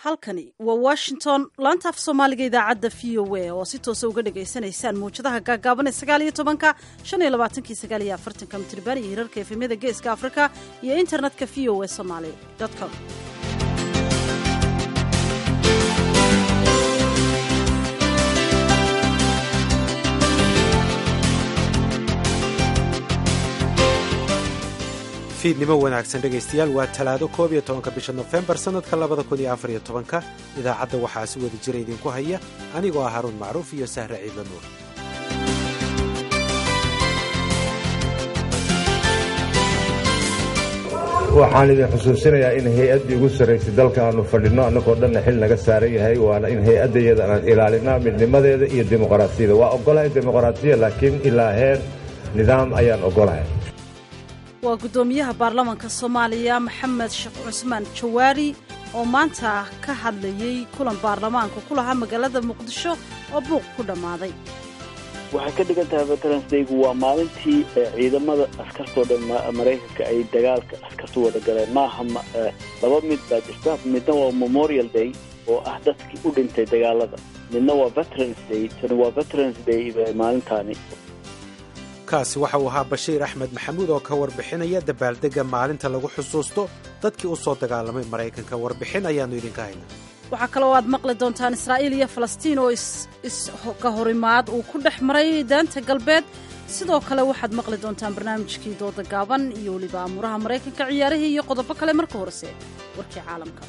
halkani waa washington laanta af soomaaliga idaacadda v o a oo si toosa uga dhagaysanaysaan mawjadaha gaagaaban ee sagaal iyo tobanka shan iyo labaatankii sagaal iyo afartanka mitriban iyo hirarka efemyada geeska afrika iyo internetka v o a somaly com fiidnimo wanaagsan dhegaystayaal waa talaado koob iyo tobanka bisha nofembar sannadka labada kun iyo afar iyo tobanka idaacadda waxaa si wada jira idinku haya anigoo ah haruun macruuf iyo sahre ciidla nuur waxaan idin xusuusinayaa in hay-addii ugu sarraysay dalka aanu fadhinno annagoo dhanna xil naga saaran yahay waana in hay-adda iyada aan ilaalinaa midnimadeeda iyo dimuqraasiyada waa oggolahay dimuqraasiya laakiin ilaa heer nidaam ayaan oggolahay waa guddoomiyaha baarlamaanka soomaaliya maxamed sheekh cusmaan jawaari oo maanta ka hadlayey kulan baarlamaanka ku lahaa magaalada muqdisho oo buuq ku dhammaaday waxay ka dhigan tahay veterans daygu waa maalintii ciidamada askartoo dhan maraykanka ay dagaalka askartu wada galeen maaha laba mid baa jirta midna waa memorial day oo ah dadkii u dhintay dagaalada midna waa veterans day tani waa veterans day maalintaani kaasi waxa uu ahaa bashiir axmed maxamuud oo ka warbixinaya dabaaldegga maalinta lagu xusuusto dadkii u soo dagaalamay maraykanka warbixin ayaannu idinka haynaa waxaa kaloo aad maqli doontaan israa'iil iyo falastiin oo iska horimaad uu ku dhex maray daanta galbeed sidoo kale waxaad maqli doontaan barnaamijkii dooda gaaban iyo weliba amuuraha maraykanka ciyaarihii iyo qodobo kale marka horese warkii caalamka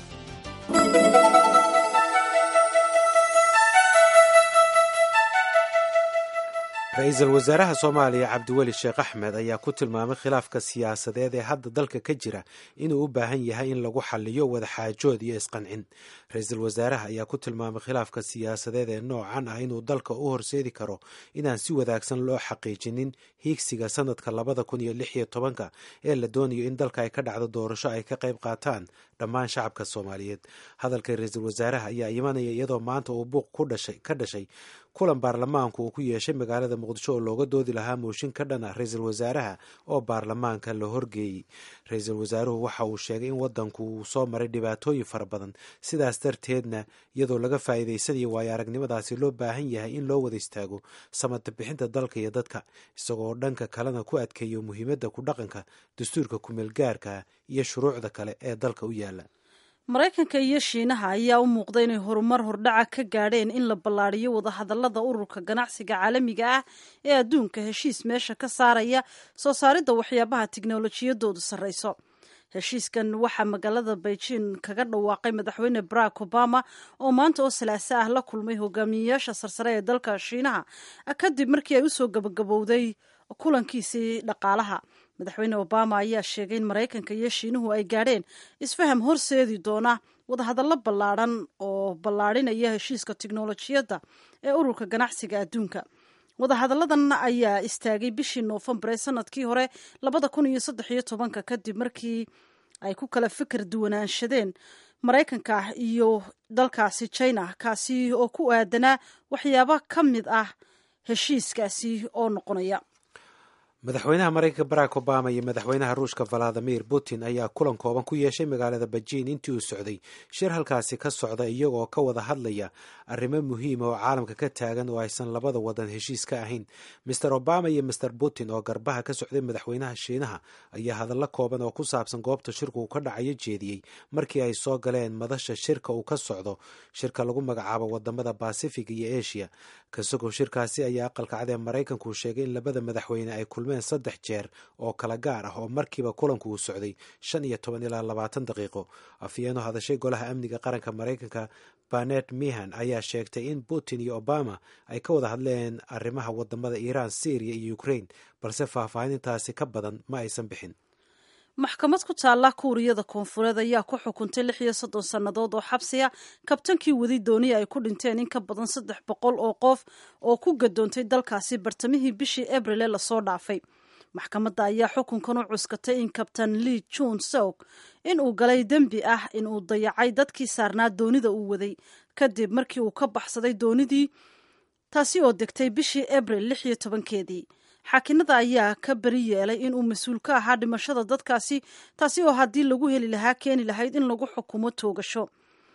ra-iisul wasaaraha soomaaliya cabdiweli sheekh axmed ayaa ku tilmaamay khilaafka siyaasadeed ee hadda dalka ka jira inuu u baahan yahay in lagu xaliyo wadaxaajood iyo isqancin ra-iisul wasaaraha ayaa ku tilmaamay khilaafka siyaasadeed ee noocan ah inuu dalka u horseedi karo inaan si wadaagsan loo xaqiijinin hiigsiga sanadka labada kun iyo lix iyo tobanka ee la doonayo in dalka ay ka dhacdo doorasho ay ka qayb qaataan dhammaan shacabka soomaaliyeed hadalka ra-iisul wasaaraha ayaa imanaya iyadoo maanta uu buuq ka dhashay kulan baarlamaanku uu ku yeeshay magaalada muqdisho oo looga doodi lahaa mooshin ka dhan ah ra-iisul wasaaraha oo baarlamaanka la horgeeyey ra-iisul wasaaruhu waxa uu sheegay in wadanku uu soo maray dhibaatooyin fara badan sidaas darteedna iyadoo laga faa'iidaysanayo waayo aragnimadaasi loo baahan yahay in loo wada istaago samata bixinta dalka iyo dadka isagoo dhanka kalena ku adkeeyo muhiimadda ku dhaqanka dastuurka kumeelgaarka iyo shuruucda kale ee dalka u yaala maraykanka iyo shiinaha ayaa u muuqda inay horumar hordhaca ka gaadheen in la ballaadhiyo wadahadallada ururka ganacsiga caalamiga ah ee adduunka heshiis meesha ka saaraya soo saaridda waxyaabaha tiknolojiyadoodu sarrayso heshiiskan waxaa magaalada beijing kaga dhawaaqay madaxweyne barack obama oo maanta oo salaaso ah la kulmay hogaamiyeyaasha sarsare ee dalka shiinaha kadib markii ay usoo gabagabowday kulankiisii dhaqaalaha madaxweyne obama ayaa sheegay in maraykanka iyo shiinuhu ay gaadheen isfaham horseedi doona wadahadallo ballaadhan oo ballaadhinaya heshiiska tiknolojiyadda ee ururka ganacsiga adduunka wadahadalladan ayaa istaagay bishii noofembar ee sanadkii hore labada kun iyo saddex iyo tobanka kadib markii ay ku kala fikir duwanaanshadeen maraykanka iyo dalkaasi china kaasi oo ku aadanaa waxyaabo ka mid ah heshiiskaasi oo noqonaya madaxweynaha maraykanka barack obama iyo madaxweynaha ruushka valadimir putin ayaa kulan kooban ku yeeshay magaalada beijing intii uu socday shir halkaasi ka socda iyagoo ka wada hadlaya arrimo muhiima oo caalamka ka taagan oo aysan labada wadan heshiis ka ahayn master obama iyo master putin oo garbaha ka socday madaxweynaha shiinaha ayaa hadallo kooban oo ku saabsan goobta shirka uu ka dhacayo jeediyey markii ay soo galeen madasha shirka uu ka socdo shirka lagu magacaabo wadamada basifiga iyo asia kasagoo shirkaasi ayaa aqalka cad ee maraykanku sheegay in labada madaxweyne ay kulmeen saddex jeer oo kala gaar ah oo markiiba kulanku uu socday shan iyo toban ilaa labaatan daqiiqo afyeenoo hadashay golaha amniga qaranka maraykanka banet mihan ayaa sheegtay in putin iyo obama ay ka wada hadleen arrimaha wadamada iiraan syriya iyo ukraine balse faahfaahinintaasi ka badan ma aysan bixin maxkamad ku taalla kuuriyada koonfureed ayaa ku xukuntay lix iyo soddon sannadood oo xabsiya kabtankii wadi dooniya ay ku dhinteen in ka badan saddex boqol oo qof oo ku gadoontay dalkaasi bartamihii bishii abril ee lasoo dhaafay maxkamadda ayaa xukunkan u cuskatay in kabtan lee jun souk in uu galay dembi ah in uu dayacay dadkii saarnaa doonida uu waday kadib markii uu ka baxsaday doonidii taasi oo degtay bishii abril lix iyo tobankeedii xaakinada ayaa ka beri yeelay inuu mas-uul ka ahaa dhimashada dadkaasi taasi oo haddii lagu heli lahaa keeni lahayd in lagu xukumo toogasho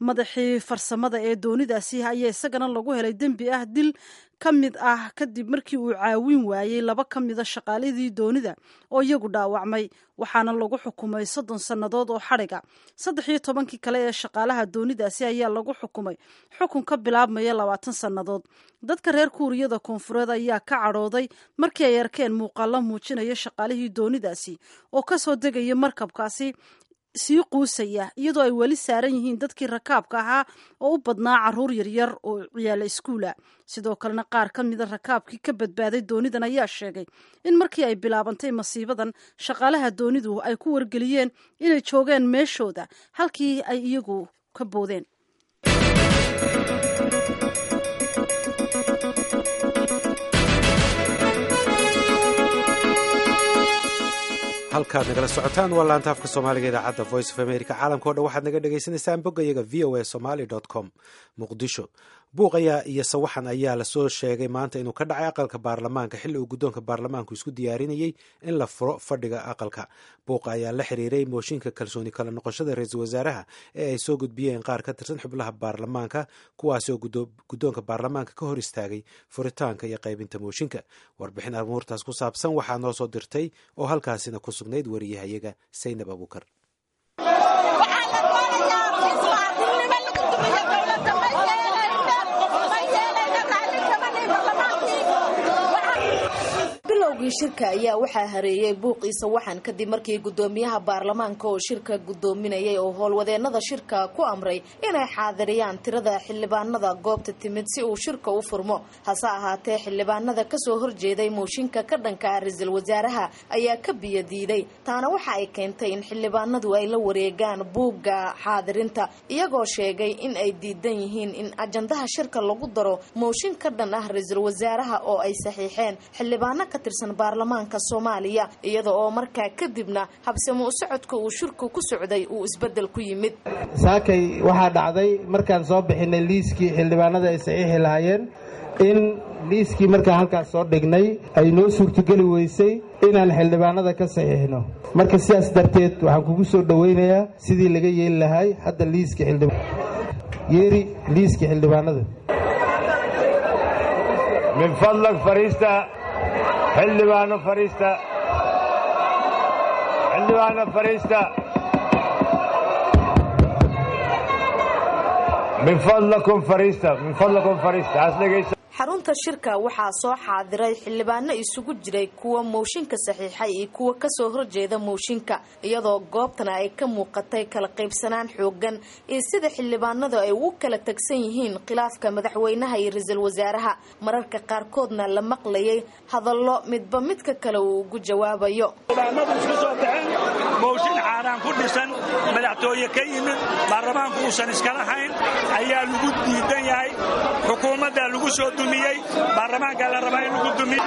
madaxii farsamada ee doonidaasi ayaa isagana lagu helay dembi ah dil ka mid ah kadib markii uu caawin waayey laba ka mida shaqaaladii doonida oo iyagu dhaawacmay waxaana lagu xukumay soddon sannadood oo xadhiga saddex iyo tobankii kale ee shaqaalaha doonidaasi ayaa lagu xukumay xukun ka bilaabmaya labaatan sannadood dadka reer kuuriyada koonfureed ayaa ka cadhooday markii ay arkeen muuqaalo muujinaya shaqaalihii doonidaasi oo kasoo degaya markabkaasi sii quusaya iyadoo ay weli saaran yihiin dadkii rakaabka ahaa oo u badnaa caruur yaryar oo ciyaala iskuula sidoo kalena qaar ka mida rakaabkii ka badbaaday doonidan ayaa sheegay in markii ay bilaabantay masiibadan shaqaalaha doonidu ay ku wargeliyeen inay joogeen meeshooda halkii ay iyagu ka boodeen halkaad nagala socotaan waa laanta afka soomaaliga idaacadda voice of america caalamka o dhan waxaad naga dhagaysanaysaan boggayaga v o a somaly com muqdisho buuq ayaa iyo sawaxan ayaa lasoo sheegay maanta inuu ka dhacay aqalka baarlamaanka xilli uu guddoonka baarlamaanku isku diyaarinayey in la furo fadhiga aqalka buuqa ayaa la xiriiray mooshinka kalsooni kala noqoshada ra-iisul wasaaraha ee ay soo gudbiyeen qaar ka tirsan xubnaha baarlamaanka kuwaasi oo guddoonka baarlamaanka ka hor istaagay furitaanka iyo qaybinta mooshinka warbixin amuurtaas ku saabsan waxaa noo soo dirtay oo halkaasina ku sugnayd wariyahayaga saynab abuukar bilowgii shirka ayaa waxaa hareeyey buuqiisa waxan kadib markii gudoomiyaha baarlamaanka oo shirka gudoominayay oo howlwadeenada shirka ku amray inay xaadiriyaan tirada xildhibaanada goobta timid si uu shirka u furmo hase ahaatee xildhibaanada kasoo horjeeday mooshinka ka dhanka ah ra-iisul wasaaraha ayaa ka biyadiiday taana waxa ay keentay in xildhibaanadu ay la wareegaan buugga xaadirinta iyagoo sheegay in ay diidan yihiin in ajandaha shirka lagu daro mooshin ka dhan ah ra-iisul wasaaraha oo ay saxiixeen xildhibaano ka tirsan baarlamaanka soomaaliya iyada oo markaa kadibna habsamo u socodka uu shirku ku socday uu isbedel ku yimid saakay waxaa dhacday markaan soo bixinay liiskii xildhibaanada ay saxiixi lahaayeen in liiskii markaan halkaas soo dhignay ay noo suurtogeli weysay inaan xildhibaanada ka saxiixno marka sidaas darteed waxaan kugu soo dhowaynayaa sidii laga yeeli lahay hadda liiska yeeri liiskii xildhibaanada min fadlag fariista xildhibaano fariista xildhibaano fariista min fadlakum fariista min fadlakum fariista as dhegaysa xarunta shirka waxaa soo xaadiray xildhibaano isugu jiray kuwa mooshinka saxiixay iyo kuwa kasoo horjeeda mooshinka iyadoo goobtana ay ka muuqatay kala qaybsanaan xoogan iyo sida xildhibaanadu ay ugu kala tagsan yihiin khilaafka madaxweynaha iyo ra-iisul wasaaraha mararka qaarkoodna la maqlayay hadallo midba midka kale uu ugu jawaabayo xildhibaanadu isku soo baxeen mooshin caaraan ku dhisan madaxtooye ka yimid baarlamaanku uusan iskala hayn ayaa lagu diidan yahay xukuumadda lagu soo dumiyey baarlamaanka la rabaa in lagu dumiyo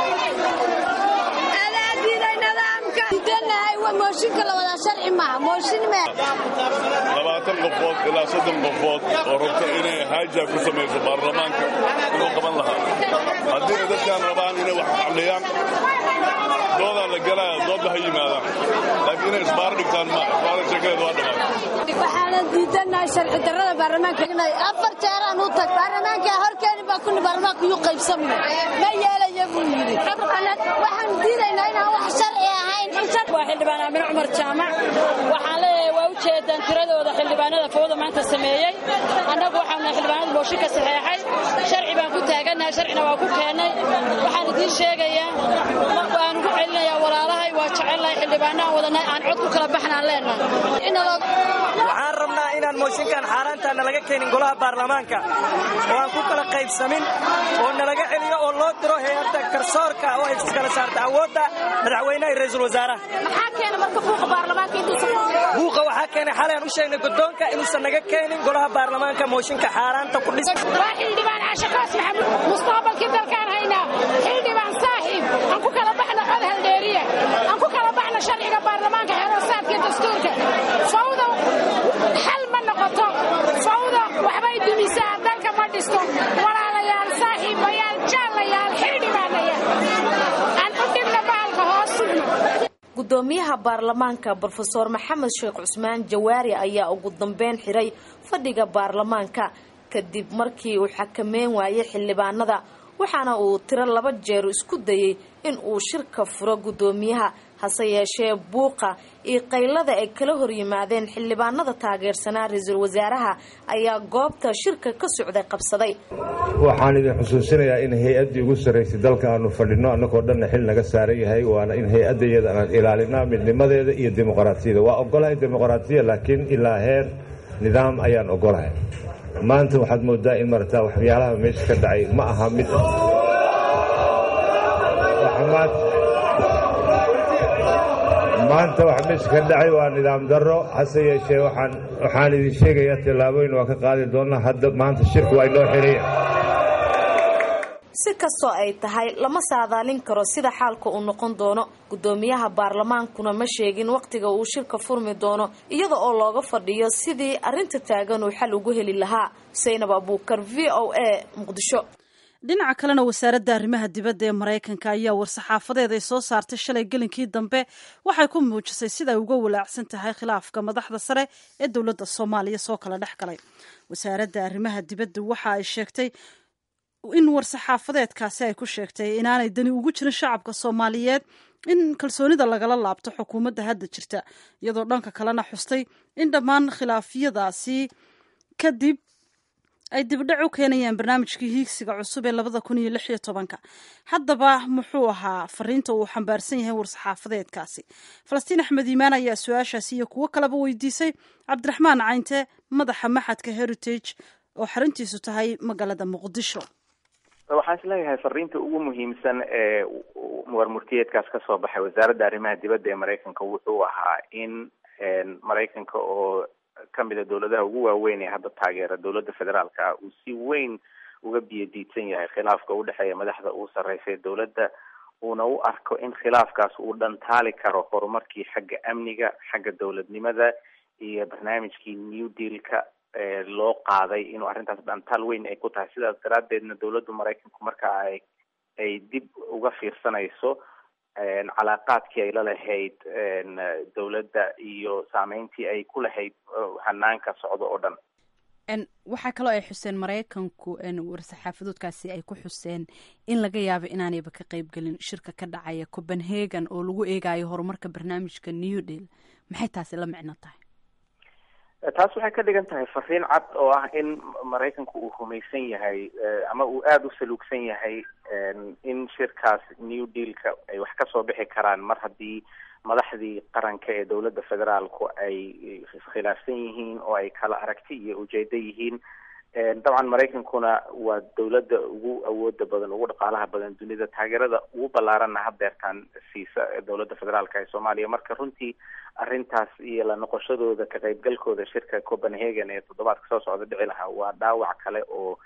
labaatan qofood ilaa soddon qofood oo rabta inay haaja ku samayso baarlamaanka inuu qaban lahaa haddiina dadkaan rabaan inay wax xalliyaan doodaa la galaya doodba ha yimaadaan laakiin inay isbaar dhigtaan ma isbaara sheekadeed waa dhammaan waxaana diidanahay sharci darrada baarlamaanka afar jeeraan u tag baarlamaanka horkeeni baa kuni baarlamaanka yuu qaybsamna ma yeelaya buu yidhi waxaan diidaynaa inaan wax sharci ahayn waa xildhibaan aamine cumar jaamac waxaan leeyahay waa u jeedaan tiradooda xildhibaanada fowda maanta sameeyey annagu waxaanu xildhibaanada mooshinka saxeexay sharci baan ku taagannahay sharcina waa ku keennay waxaan idiin sheegayaa waan ugu celinayaa walaalahay waa jecelnahay xildhibaanaan wadanay aan cod ku kala baxnaan leenahay waxaan rabnaa inaan mooshinkan xaaraantaa nalaga keenin golaha baarlamaanka oo aan ku kala qaybsamin oo nalaga celiyo oo loo diro hay-adda garsoorka oo ay iskala saarta awoodda madaxweynaha iyo ra-iisul wasaaraha buuqa waxaa keenay xalay aan u sheegnay guddoonka inuusan naga keenin golaha baarlamaanka mooshinka xaaraanta ku dhisan waa xildhibaan cashaqaas maxamuud mustaqbalkii dalkaan haynaa xildhibaan saaxiib aan ku kala baxna cod haldheeriya aan ku kala baxna sharciga baarlamaanka xeeroosaadka dastuurka fawda xal ma noqoto fawda waxbay dumisaa dalka ma dhisto walaalayaal saaxiibayaal jaallayaal xildhibaanayaal aan u dhibna bahalka hoos sugno gudoomiyaha baarlamaanka brofeor maxamed sheekh cusmaan jawaari ayaa ugu dambeyn xiray fadhiga baarlamaanka kadib markii uu xakameyn waayay xildhibaanada waxaana uu tiro laba jeer isku dayay in uu shirka furo gudoomiyaha hase yeeshee buuqa iyo qaylada ay kala horyimaadeen xildhibaanada taageersanaa ra-iisul wasaaraha ayaa goobta shirka ka socday qabsaday waxaan idin xusuusinayaa in hay-addii ugu sarraysay dalka aanu fadhinno annagoo dhanna xil naga saaran yahay waana in hay-adda iyada aan ilaalinaa midnimadeeda iyo dimuqraasiyada waa ogolahay dimuqraasiya laakiin ilaa heer nidaam ayaan ogolahay maanta waxaad moodaa in marataa waxyaalaha meesha ka dhacay ma aha mid maanta wax meesha ka dhacay waa nidaam darro hase yeeshee waxaan idin sheegayaa tallaabooyin waa ka qaadi doonnaa hadda maanta shirku waa inoo xiraya si kastoo ay tahay lama saadaalin karo sida xaalka uu noqon doono gudoomiyaha baarlamaankuna ma sheegin wakhtiga uu shirka furmi doono iyada oo looga fadhiyo sidii arrinta taagan uu xal ugu heli lahaa xuseynab abuukar v o a muqdisho dhinaca kalena wasaaradda arrimaha dibadda ee maraykanka ayaa war-saxaafadeed ay soo saartay shalay gelinkii dambe waxay ku muujisay sida ay uga walaacsan tahay khilaafka madaxda sare ee dowladda soomaaliya soo kala dhex galay wasaaradda arrimaha dibadda waxa ay sheegtay in war-saxaafadeedkaasi ay ku sheegtay inaanay dani ugu jirin shacabka soomaaliyeed in kalsoonida lagala laabto xukuumadda hadda jirta iyadoo dhanka kalena xustay in dhammaan khilaafyadaasi kadib ay dibdhac u keenayaan barnaamijkii hiigsiga cusub ee labada kun iyo lix iyo tobanka haddaba muxuu ahaa fariinta uu xambaarsan yahay war-saxaafadeedkaasi falastiin axmed iimaan ayaa su-aashaasi iyo kuwo kaleba weydiisay cabdiraxmaan caynte madaxa maxadka heritage oo xaruntiisu tahay magaalada muqdisho waxaan is leeyahay fariinta ugu muhiimsan ee warmurtiyeedkaas ka soo baxay wasaaradda arrimaha dibadda ee maraykanka wuxuu ahaa in maraykanka oo kamida dowladaha ugu waaweyn ee hadda taageera dowladda federaalka ah uu si weyn uga biyo diidsan yahay khilaafka udhexeeya madaxda uu sarreysay dowladda uuna u arko in khilaafkaas uu dhantaali karo horumarkii xagga amniga xagga dowladnimada iyo barnaamijkii new dealka loo qaaday inuu arrintaas dhantaal weyn ay ku tahay sidaas daraaddeedna dowladda maraykanku marka ay ay dib uga fiirsanayso calaaqaadkii ay la lahayd dowladda iyo saameyntii ay ku lahayd hanaanka socdo oo dhan waxaa kaloo ay xuseen maraykanku war-saxaafadoodkaasi ay ku xuseen in laga yaabo inaanayba ka qeybgelin shirka ka dhacaya copenhagen oo lagu eegayo horumarka barnaamijka new deal maxay taasi la micno tahay taas waxay ka dhigan tahay fariin cad oo ah in maraykanku uu rumaysan yahay ama uu aada u saluugsan yahay in shirkaas new dealka ay wax kasoo bixi karaan mar haddii madaxdii qaranka ee dowladda federaalku ay khilaafsan yihiin oo ay kala aragti iyo ujeedo yihiin dabcan maraykankuna waa dowladda ugu awooda badan ugu dhaqaalaha badan dunida taageerada ugu ballaaranna hadeertaan siisa dowladda federaalka ee soomaaliya marka runtii arrintaas iyo la noqoshadooda ka qaybgalkooda shirka copenhagen ee toddobaadka soo socda dhici lahaa waa dhaawac kale oo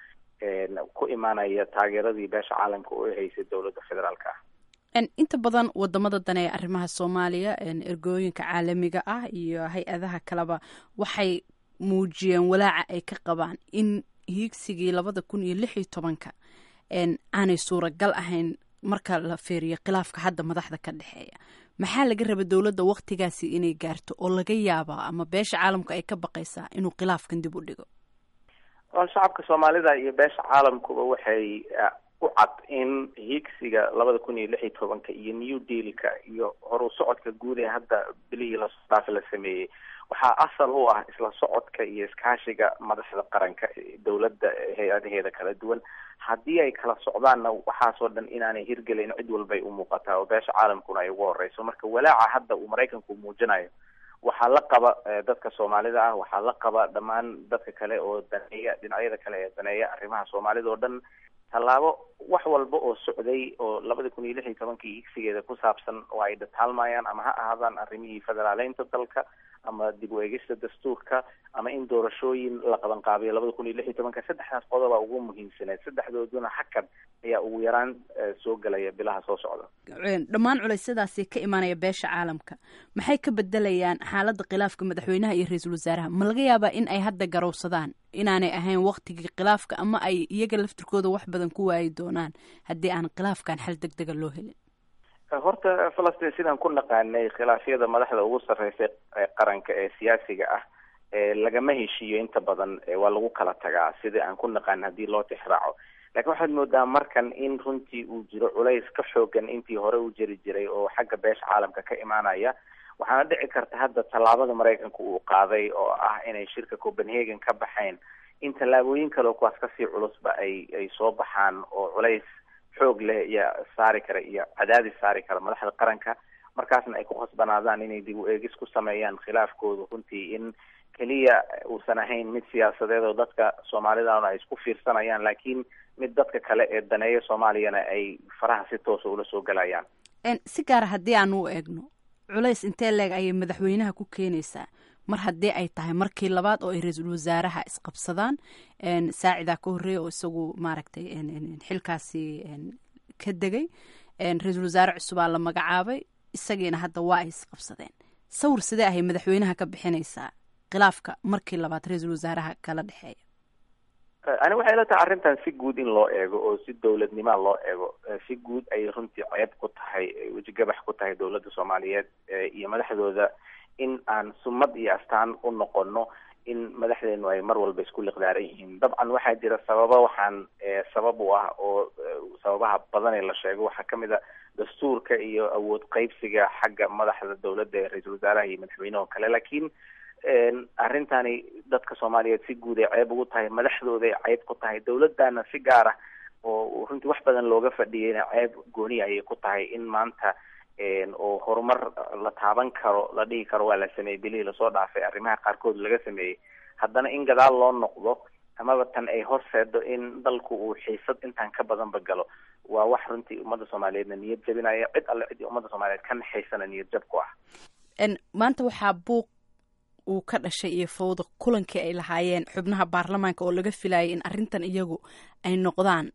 ku imaanaya taageeradii beesha caalamka oo haysay dowladda federaalka ah inta badan wadamada dane ee arrimaha soomaaliya ergooyinka caalamiga ah iyo hay-adaha kaleba waxay muujiyeen walaaca ay ka qabaan in hiigsigii labada kun iyo lix iyo tobanka aanay suuragal ahayn marka la feeriyo khilaafka hadda madaxda ka dhexeeya maxaa laga raba dowladda waktigaasi inay gaarto oo laga yaabaa ama beesha caalamku ay ka baqaysaa inuu khilaafkan dib u dhigo shacabka soomaalida iyo beesha caalamkuba waxay u cad in hiigsiga labada kun iyo lix iyo tobanka iyo new dealka iyo horu socodka guud ee hadda bilihii lasoo dhaafa la sameeyey waxaa asal u ah isla socodka iyo iskaashiga madaxda qaranka dowladda hay-adaheeda kala duwan haddii ay kala socdaanna waxaasoo dhan inaanay hirgelayn cid walbay u muuqataa oo beesha caalamkuna ay ugu horeyso marka walaaca hadda uu maraykanku muujinayo waxaa la qaba dadka soomaalida ah waxaa la qaba dhammaan dadka kale oo daneeya dhinacyada kale ee daneeya arrimaha soomaalida oo dhan tallaabo wax walba oo socday oo labada kun iyo lix iyo tobankii higsigeeda ku saabsan oo ay dhataalmayaan ama ha ahaadaan arrimihii federaaleynta dalka ama dib u eegista dastuurka ama in doorashooyin la qaban qaabiyo labada kun iyo lix iyo tobanka saddexdaas qodoba ugu muhiimsaneed saddexdooduna hakad ayaa ugu yaraan soo gelaya bilaha soo socda dhammaan culeysyadaasi ka imaanaya beesha caalamka maxay ka bedelayaan xaaladda khilaafka madaxweynaha iyo ra-iisul wasaaraha ma laga yaabaa in ay hadda garowsadaan inaanay ahayn waktigii khilaafka ama ay iyaga laftirkooda wax badan ku waayi doonaan haddii aan khilaafkan xal deg dega loo helin horta falastiin sidaan ku naqaanay khilaafyada madaxda ugu sarreysay qaranka ee siyaasiga ah lagama heshiiyo inta badan waa lagu kala tagaa sidai aan ku naqaan haddii loo tixraaco lakiin waxaad moodaa markan in runtii uu jiro culays ka xoogan intii hore u jiri jiray oo xagga beesha caalamka ka imaanaya waxaana dhici karta hadda tallaabada maraykanka uu qaaday oo ah inay shirka copenhagen ka baxayn in tallaabooyin kale oo kuwaas kasii culusba ay ay soo baxaan oo culays xoog leh iyo saari kara iyo cadaadis saari kara madaxda qaranka markaasna ay ku khasbanaadaan inay dib u eegis ku sameeyaan khilaafkooda runtii in keliya uusan ahayn mid siyaasadeed oo dadka soomaalidana ay isku fiirsanayaan laakiin mid dadka kale ee daneeya soomaaliyana ay faraha si toosa ula soo galayaan si gaara haddii aan u eegno culays intee leeg ayay madaxweynaha ku keenaysaa mar haddii ay tahay markii labaad oo ay ra-iisul wasaaraha isqabsadaan saacidaa ka horreeya oo isagu maaragtay xilkaasi ka degay ra-iisul wasaare cusubaa la magacaabay isagiina hadda waa ay isqabsadeen sawir sidee ahay madaxweynaha ka bixinaysaa khilaafka markii labaad ra-iisul wasaaraha kala dhexeeya ani waxay la tahay arrintan si guud in loo eego oo si dowladnima loo eego si guud ayay runtii ceeb ku tahay wejigabax ku tahay dowladda soomaaliyeed iyo madaxdooda in aan sumad iyo astaan u noqono in madaxdeenu ay mar walba isku liqdaaran yihiin dabcan waxaa jira sababa waxaan sabab u ah oo sababaha badan ee la sheego waxaa kamid a dastuurka iyo awood qeybsiga xagga madaxda dowladda ee ra-iisul wasaaraha iyo madaxweyneho kale laakiin arrintani dadka soomaaliyeed si guud ay ceeb ugu tahay madaxdooda ay ceeb ku tahay dowladana si gaar ah oo runtii wax badan looga fadhiyayna ceeb gooni ayay ku tahay in maanta oo horumar la taaban karo la dhihi karo waa la sameeyey bilihii lasoo dhaafay arrimaha qaarkood laga sameeyey haddana in gadaal loo noqdo amaba tan ay horseedo in dalku uu xiisad intaan ka badanba galo waa wax runtii ummadda soomaaliyeedna niyad jabinaya cid alle ciddii ummadda soomaaliyeed ka naxaysana niyad jab ku ah maanta waxaa buuq uu ka dhashay iyo fawda kulankii ay lahaayeen xubnaha baarlamaanka oo laga filayay in arrintan iyagu ay noqdaan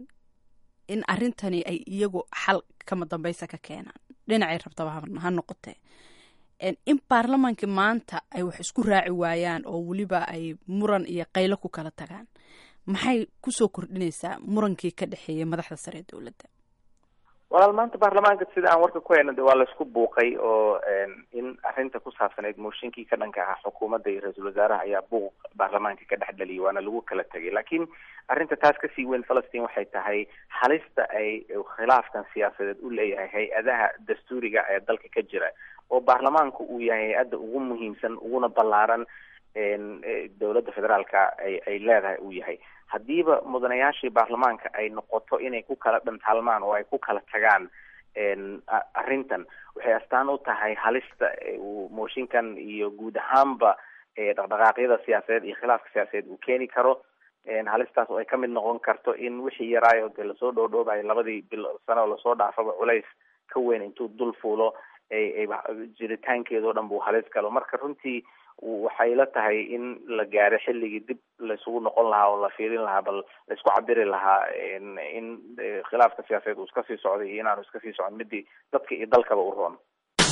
in arrintani ay iyagu xal kama dambaysa ka keenaan dhinacay rabtaba ha noqotee in baarlamaankii maanta ay wax isku raaci waayaan oo weliba ay muran iyo qaylo ku kala tagaan maxay kusoo kordhinaysaa murankii ka dhexeeyay madaxda sare ee dowladda walaal maanta baarlamaanka sida aan warka ku hayno de waa laisku buuqay oo in arrinta ku saabsaneyd mooshinkii ka dhanka ahaa xukuumadda iyo ra-iisul wasaaraha ayaa buuq baarlamaanka ka dhex dhaliyay waana lagu kala tegay laakiin arrinta taas kasii weyn falastiin waxay tahay halista ay khilaafkan siyaasadeed u leeyahay hay-adaha dastuuriga ee dalka ka jira oo baarlamaanku uu yahay hay-adda ugu muhiimsan uguna ballaaran dowladda federaalka ay ay leedahay uu yahay haddiiba mudanayaashii baarlamaanka ay noqoto inay ku kala dhantaalmaan oo ay ku kala tagaan arrintan waxay astaan u tahay halista uu mooshinkan iyo guud ahaanba dhaqdhaqaaqyada siyaasadeed iyo khilaafka siyaasadeed uu keeni karo halistaas oo ay kamid noqon karto in wixii yaraayo dee lasoo dhoodhoobayo labadii bil sano oo lasoo dhaafaba culays ka weyn intuu dul fuulo jiritaankeedao dhan buu halis galo marka runtii waxay la tahay in la gaaro xilligii dib laisugu noqon lahaa oo la fiirin lahaa bal laisku cabiri lahaa in khilaafka siyaasadeed uu iska sii socday iyo inaanu iska sii socon midii dadka iyo dalkaba u roon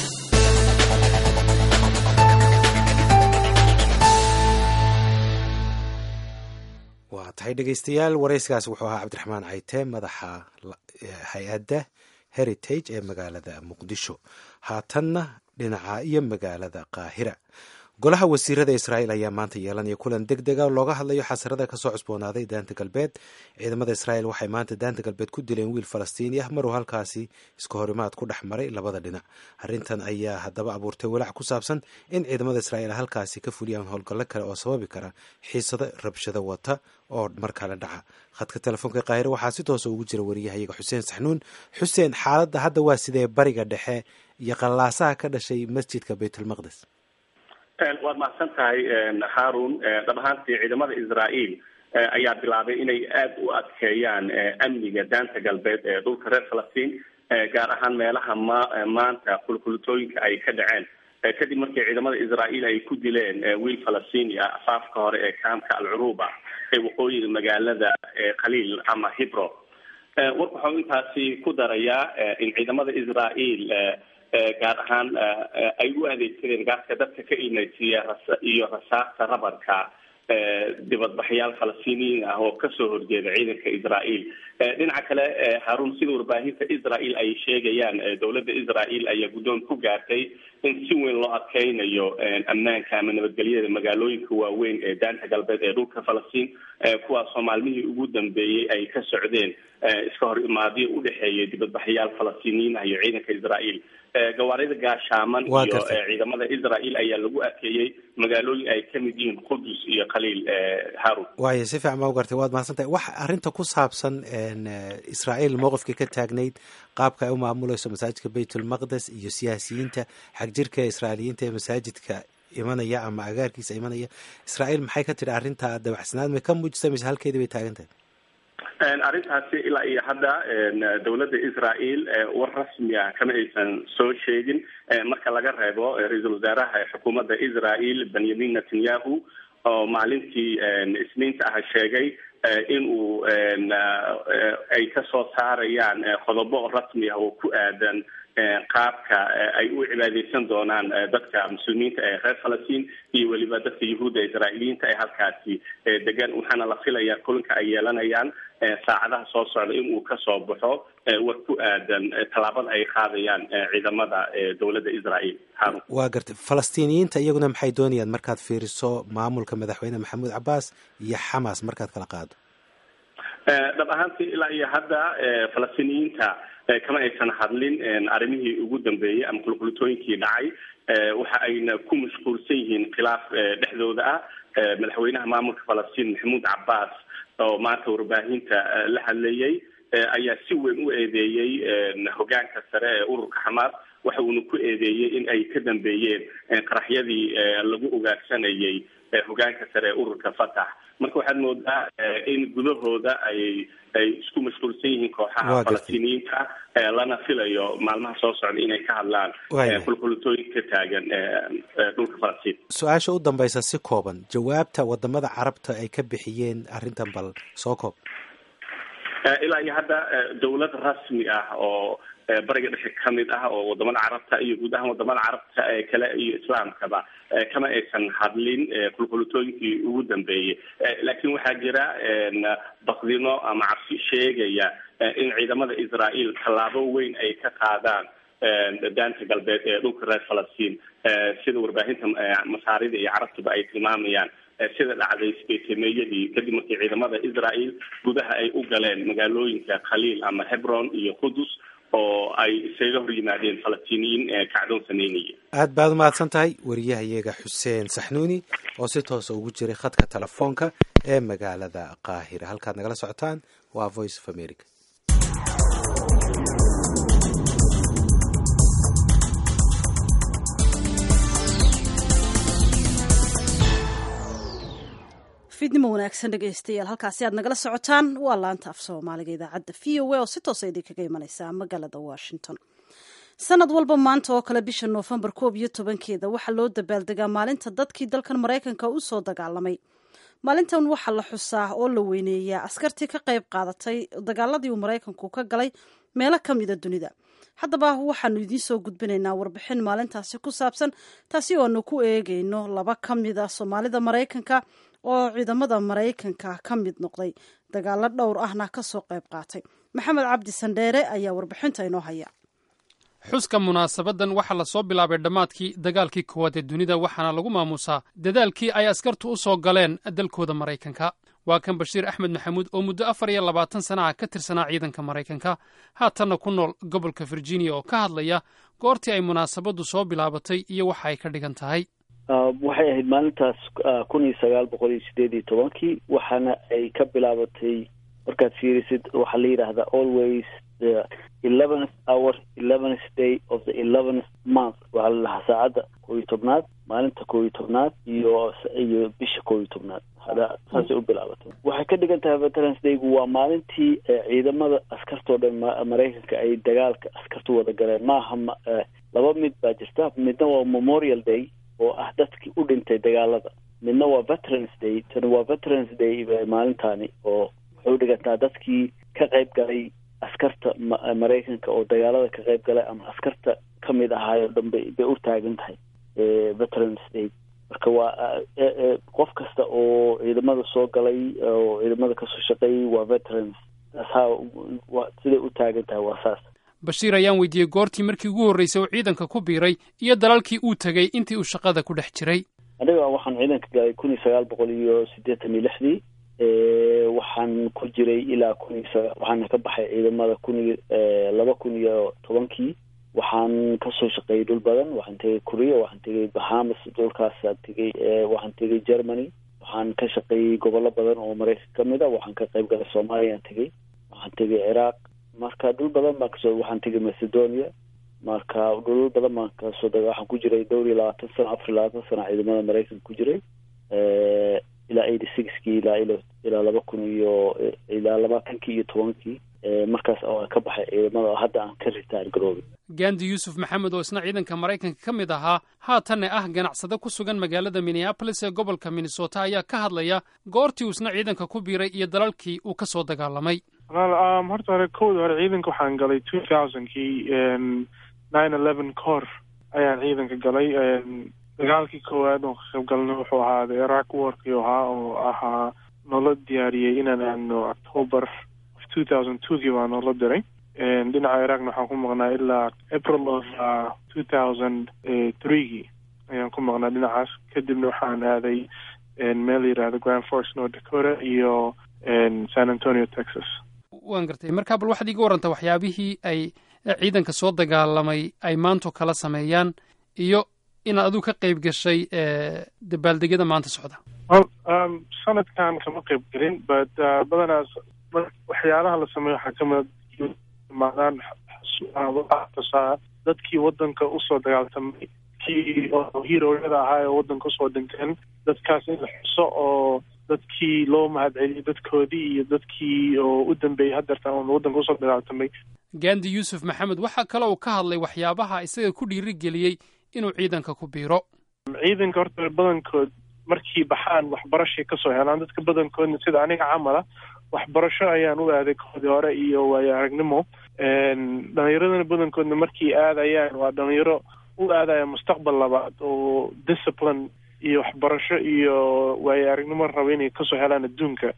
waa tahay dhegeystayaal wareyskaas wuxuu ahaa cabdiraxmaan cayte madaxa hay-adda heritage ee magaalada muqdisho haatanna dhinaca iyo magaalada qaahira golaha wasiirada israa'iil ayaa maanta yeelanaya kulan deg dega oo looga hadlayo xasarada kasoo cusboonaaday daanta galbeed ciidamada israa'iil waxay maanta daanta galbeed ku dileen wiil falastiini ah maruu halkaasi iska horimaad ku dhex maray labada dhinac arrintan ayaa haddaba abuurtay walaac ku saabsan in ciidamada israa'iil halkaasi ka fuliyaan howlgallo kale oo sababi kara xiisado rabshado wata oo markale dhaca khadka telefoonka qaahire waxaa si toosa ugu jira wariyahayaga xuseen saxnuun xuseen xaaladda hadda waa sidee bariga dhexe iyo qallaasaha ka dhashay masjidka baytulmaqdes waad mahadsan tahay harun dhab ahaantii ciidamada israa'iil ayaa bilaabay inay aada u adkeeyaan amniga daanta galbeed ee dhulka reer falastiin gaar ahaan meelaha ma maanta kulkulutooyinka ay ka dhaceen kadib markii ciidamada israa'iil ay ku dileen wiil falastiini ah afaafka hore ee kaamka alcuruba ee waqooyiga magaalada khaliil ama hibro warka waxau intaasi ku darayaa in ciidamada israa'iil gaar ahaan ay u adeegsadeen gaaska dadka ka imaysiiya iyo rasaasta rabarka dibadbaxyaal falastiiniyiin ah oo kasoo horjeeda ciidanka israael dhinaca kale haruun sida warbaahinta israel ay sheegayaan dowladda israel ayaa guddoon ku gaartay in si weyn loo adkeynayo ammaanka ama nabadgelyada magaalooyinka waaweyn ee daanta galbeed ee dhulka falastiin kuwaasoo maalmihii ugu dambeeyey ay ka socdeen iska hor imaadyo udhexeeya dibadbaxyaal falastiiniyiin ah iyo ciidanka israel gawaarida gaashaaman iyo ciidamada israel ayaa lagu adkeeyey magaalooyin ay kamid yihiin qudus iyo khaliil harun waayo si fiican baa u gartay waad mahadsantahay wax arrinta ku saabsan israael mowqifka ka taagnayd qaabka ay u maamuleyso masaajidka baytulmaqdes iyo siyaasiyiinta xagjirka israailiyiinta ee masaajidka imanaya ama agaarkiisa imanaya israael maxay ka tidhi arrinta dabacsanaad may ka muujisa mise halkeedii bay taagan tahay arrintaasi ilaa iyo hadda dowladda israel war rasmi ah kama aysan soo sheegin marka laga reebo ra-iisul wasaaraha xukuumadda israel benyamin netanyahu oo maalintii isniinta ah sheegay in uu ay kasoo saarayaan qodobo rasmi ah oo ku aadan qaabka ay u cibaadeysan doonaan dadka muslimiinta ee reer falastiin iyo weliba dadka yahuudda israailiyiinta ee halkaasi degan waxaana la filayaa kulanka ay yeelanayaan saacadaha soo socda in uu kasoo baxo war ku aadan tallaabada ay qaadayaan ciidamada dowladda israel harun waa gartay falastiiniyiinta iyaguna maxay doonayaan markaad fiiriso maamulka madaxweyne maxamuud cabbaas iyo xamas markaad kala qaado dhab ahaantii ilaa iyo hadda falastiiniyiinta kama aysan hadlin arrimihii ugu dambeeyey ama qulqulitooyinkii dhacay waxa ayna ku mashquulsan yihiin khilaaf dhexdooda ah madaxweynaha maamulka falastiin maxamuud cabbaas oo maanta warbaahinta la hadlayay ayaa si weyn u eedeeyey hogaanka sare ee ururka xamaas waxa uuna ku eedeeyey in ay ka dambeeyeen qaraxyadii lagu ugaarsanayay hogaanka sare ee ururka fatax marka waxaad moodaa in gudahooda ay ay isku mashquulsan yihiin kooxaha falastiiniyiinta lana filayo maalmaha soo socda inay ka hadlaan qulqulitooyin ka taagan dhulka falastiin su-aasha u dambaysa si kooban jawaabta wadamada carabta ay ka bixiyeen arrintan bal soo koob ilaa iyo hadda dawlad rasmi ah oo bariga dhexe kamid ah oo wadamada carabta iyo guud ahaan wadamada carabta ee kale iyo islaamkaba kama aysan hadlin qulqulitooyinkii ugu dambeeyey laakiin waxaa jira bakdino ama cabsi sheegaya in ciidamada israel tallaabo weyn ay ka qaadaan daanta galbeed ee dhulka reer falastiin sida warbaahinta masaarida iyo carabtuba ay tilmaamayaan sida dhacday sbetemeeyadii kadib markii ciidamada israel gudaha ay u galeen magaalooyinka khaliil ama hebron iyo qudus oo ay isaga hor yimaadeen falastiiniyiin kacdoon sameynaya aad baad umahadsan tahay wariyahayaga xuseen saxnuuni oo si toosa ugu jiray khadka telefoonka ee magaalada qaahira halkaad nagala socotaan waa voice of america fiidnimo wanaagsan dhegaystayaal halkaasi aad nagala socotaan waa laanta af soomaaliga idaacadda v o a oo si toosa idinkaga imaneysa magaalada washington sanad walba maanta oo kale bisha noofembar koob iyo tobankeeda waxaa loo dabaaldegaa maalinta dadkii dalkan maraykanka u soo dagaalamay maalintan waxaa la xusaa oo la weyneeyaa askartii ka qayb qaadatay dagaaladii uu maraykanku ka galay meelo ka mida dunida haddaba waxaanu idiin soo gudbinaynaa warbixin maalintaasi ku saabsan taasi oo aanu ku eegayno laba ka mida soomaalida maraykanka oo ciidamada maraykanka ka mid noqday dagaalo dhowr ahna ka soo qayb qaatay maxamed cabdi sandheere ayaa warbixinta inoo haya xuska munaasabadan waxaa la soo bilaabay dhammaadkii dagaalkii koowaad ee dunida waxaana lagu maamuusaa dadaalkii ay askartu u soo galeen dalkooda maraykanka waa kan bashiir axmed maxamuud oo muddo afar iyo labaatan sana ah ka tirsanaa ciidanka maraykanka haatanna ku nool gobolka virginia oo ka hadlaya goortii ay munaasabaddu soo bilaabatay iyo waxa ay ka dhigan tahay waxay ahayd maalintaas kun iyo sagaal boqol iyo sideed iyo tobankii waxaana ay ka bilaabatay markaad fiirisid waxaa la yidhaahdaa always the eleventh hour eleventh day of the eleventh month waxaa la dhahaa saacadda koo iyo tobnaad maalinta koo iyo tobnaad iyo iyo bisha koo iyo tobnaad hada saasay u bilaabatay waxay ka dhigan tahay veterans daygu waa maalintii ciidamada askartoo dhan maraykanka ay dagaalka askartu wada galeen maaha laba mid baa jirta midna waa memorial day oo ah dadkii u dhintay dagaalada midna waa veterans day tani waa veterans day maalintaani oo waxay u dhigantaa dadkii ka qayb galay askarta maraykanka oo dagaalada ka qayb galay ama askarta ka mid ahaayo dhan bay bay u taagan tahay veterans day marka waa qof kasta oo ciidamada soo galay oo ciidamada kasoo shaqeeyay waa veterans saa siday u taagan tahay waa saas bashiir ayaan weydiiyey goortii markii ugu horreysay uu ciidanka ku biiray iyo dalalkii uu tegey intii uu shaqada ku dhex jiray aniga waxaan ciidanka galay kun iyo sagaal boqol iyo siddeetan iyo lixdii waxaan ku jiray ilaa kun iyo saga waxaana ka baxay ciidamada kun iyo laba kun iyo tobankii waxaan kasoo shaqeeyay dhul badan waxaan tegay korea waxaan tegay bahamas dhulkaasaan tegay waxaan tegay germany waxaan ka shaqeeyey gobollo badan oo maraykan ka mid a waxaan ka qayb galay soomaaliyaan tegey waxaan tegay ciraaq marka dhul badan baan kasoo waxaan tegay macedonia marka dhulal badan baan kasoo daga waxaan ku jiray dhowr iyo labaatan sano afar iyo labaatan sano ciidamada maraykanka ku jiray ilaa eighty sixkii ilaa ilaa laba kun iyo ilaa labaatankii iyo tobankii markaas oo ka baxay ciidamada oo hadda aan ka ritaar garoobay gandi yuusuf maxamed oo isna ciidanka maraykanka ka mid ahaa haatanna ah ganacsade ku sugan magaalada minneabolis ee gobolka minnesota ayaa ka hadlaya goortii uu isna ciidanka ku biiray iyo dalalkii uu ka soo dagaalamay walaal horta hore kowda hore ciidanka waxaan galay two thousandkii nine eleven cor ayaan ciidanka galay dagaalkii koowaad oo ka qayb galnay wuxuu ahaa the iraq warkii ahaa oo ahaa noola diyaariyey inaan aadno october of two thousand twogii baa noola diray dhinaca iraqna waxaan ku maqnaa ilaa april of two thousand threegii ayaan ku maqnaa dhinacaas kadibna waxaan aaday meel yidhaahdo grand force north dakota iyo san antonio texas waan gartay markaa bal waxaad iiga warrantaa waxyaabihii ay ciidanka soo dagaalamay ay maanto kala sameeyaan iyo inaad adigu ka qayb gashay dabaaldegyada maanta socda sanadkan kama qayb gelin but badanaas waxyaalaha la sameeyo waxaa kamid imaadaan tusaa dadkii wadanka usoo dagaaltamay kii oo hiroyada ahaa ee wadanka usoo dhinteen dadkaas in la xuso oo dadkii loo mahadceliyay dadkoodii iyo dadkii oo u dambeeyey hadeertan oon wadanka usoo dagaaltamay gandi yuusuf maxamed waxaa kale uu ka hadlay waxyaabaha isaga ku dhiirigeliyey inuu ciidanka ku biiro ciidanka horta badankood markii baxaan waxbarashay kasoo helaan dadka badankoodna sida aniga camala waxbarasho ayaan u aaday koodii hore iyo waayo aragnimo dhalinyaradana badankoodna markii aadayaan waa dhalinyaro u aadaya mustaqbal labaad oo discipline iyo waxbarasho iyo waayo aragnimo raba inay kasoo helaan adduunka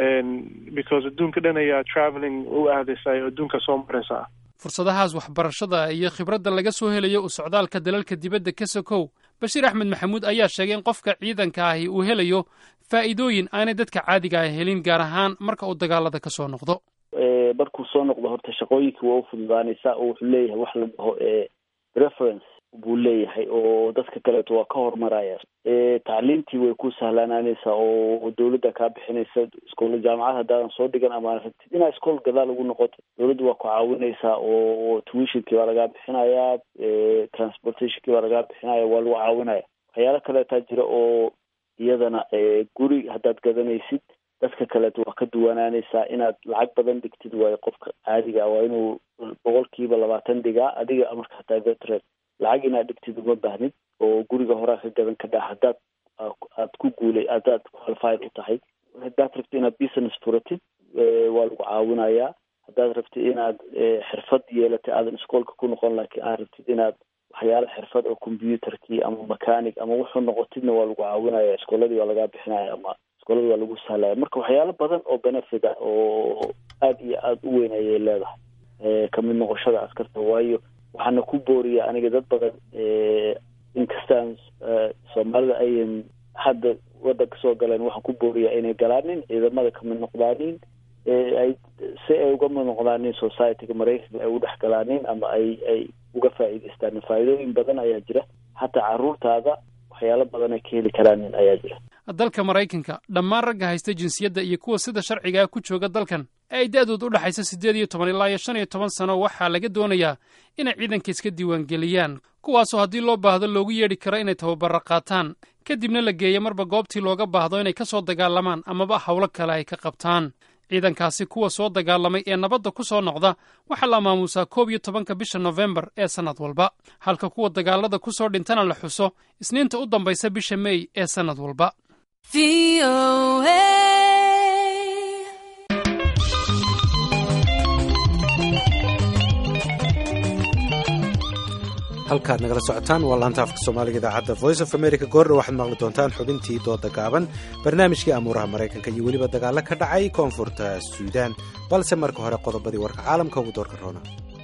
because adduunka dhan ayaa traveling u aadaysa oo adduunka soo maraysa fursadahaas waxbarashada iyo khibradda laga soo helayo u socdaalka dalalka dibadda ka sokow bashiir axmed maxamuud ayaa sheegay in qofka ciidanka ahi uu helayo faa'iidooyin aanay dadka caadiga ah helin gaar ahaan marka uu dagaalada ka soo noqdo markuu soo noqdo horta shaqooyinkii waa u fududaanaysaa oo wuxuu leeyahay wax la dhaho reference buu leeyahay oo dadka kaleeto waa ka horumaraya tacliintii way ku sahlanaanaysaa oo dawladda kaa bixinaysa iskoola jaamacad haddaadan soo dhigan ama rabtid inaa iskool gadaal ugu noqoto dawladda waa ku caawinaysaa oo tuitionkii baa lagaa bixinayaa transportationkii baa lagaa bixinaya waa lagu caawinaya waxyaalo kaleetaa jira oo iyadana guri haddaad gadanaysid dadka kaleeto waa ka duwanaanaysaa inaad lacag badan dhigtid waayo qofka caadiga waa inuu boqolkiiba labaatan dhigaa adiga marka hataa veteran lacag inaad dhigtid uma baahnid oo guriga horaa ka gadan kadhaa haddaad aad ku guulay haddaad qualified u tahay haddaad rabtid inaad business furatid waa lagu caawinayaa haddaad rabtid inaad xirfad yeelatay aadan iskoolka ku noqon laakiin aad rabtid inaad waxyaala xirfad oo computerkii ama mechanic ama wuxuu noqotidna waa lagu caawinaya iskooladii waa lagaa bixinaya ama iskoolada waa lagu sahlaya marka waxyaalo badan oo benefit ah oo aad iyo aada u weyn ayay leedahay kamid noqoshada askarta waayo waxaana ku booriya aniga dad badan inkastaan soomaalida ayan hadda wadanka soo galeen waxaan ku booriyaa inay galaanin ciidamada kamid noqdaanin ay si ay uga mid noqdaanin societyga maraykanka ay u dhex galaanin ama ay ay uga faa'iidaystaan faa'iidooyin badan ayaa jira hataa carruurtaada waxyaalo badan ay ka heli karaanin ayaa jira dalka maraykanka dhammaan ragga haysta jinsiyadda iyo kuwa sida sharcigaa ku jooga dalkan ee ay da-dood u dhexaysa siddeed iyo toban ilaa iyo shan iyo toban sano waxaa laga doonayaa inay ciidanka iska diiwaangeliyaan kuwaasoo haddii loo baahdo loogu yeedhi karo inay tababaro qaataan kadibna la geeyo marba goobtii looga baahdo inay ka soo dagaalamaan amaba howlo kale ay ka qabtaan ciidankaasi kuwa soo dagaalamay ee nabadda ku soo noqda waxaa la maamuusaa koob iyo tobanka bisha nofembar ee sannad walba halka kuwa dagaalada ku soo dhintana la xuso isniinta u dambaysa bisha mey ee sannad walba halkaad nagala socotaan waa laanta afka soomaaliga idaacadda voice of america goordha waxaad maqli doontaan xubintii dooda gaaban barnaamijkii amuuraha maraykanka iyo weliba dagaalo ka dhacay koonfurta suudaan balse marka hore qodobadii warka caalamka ugu doorka roona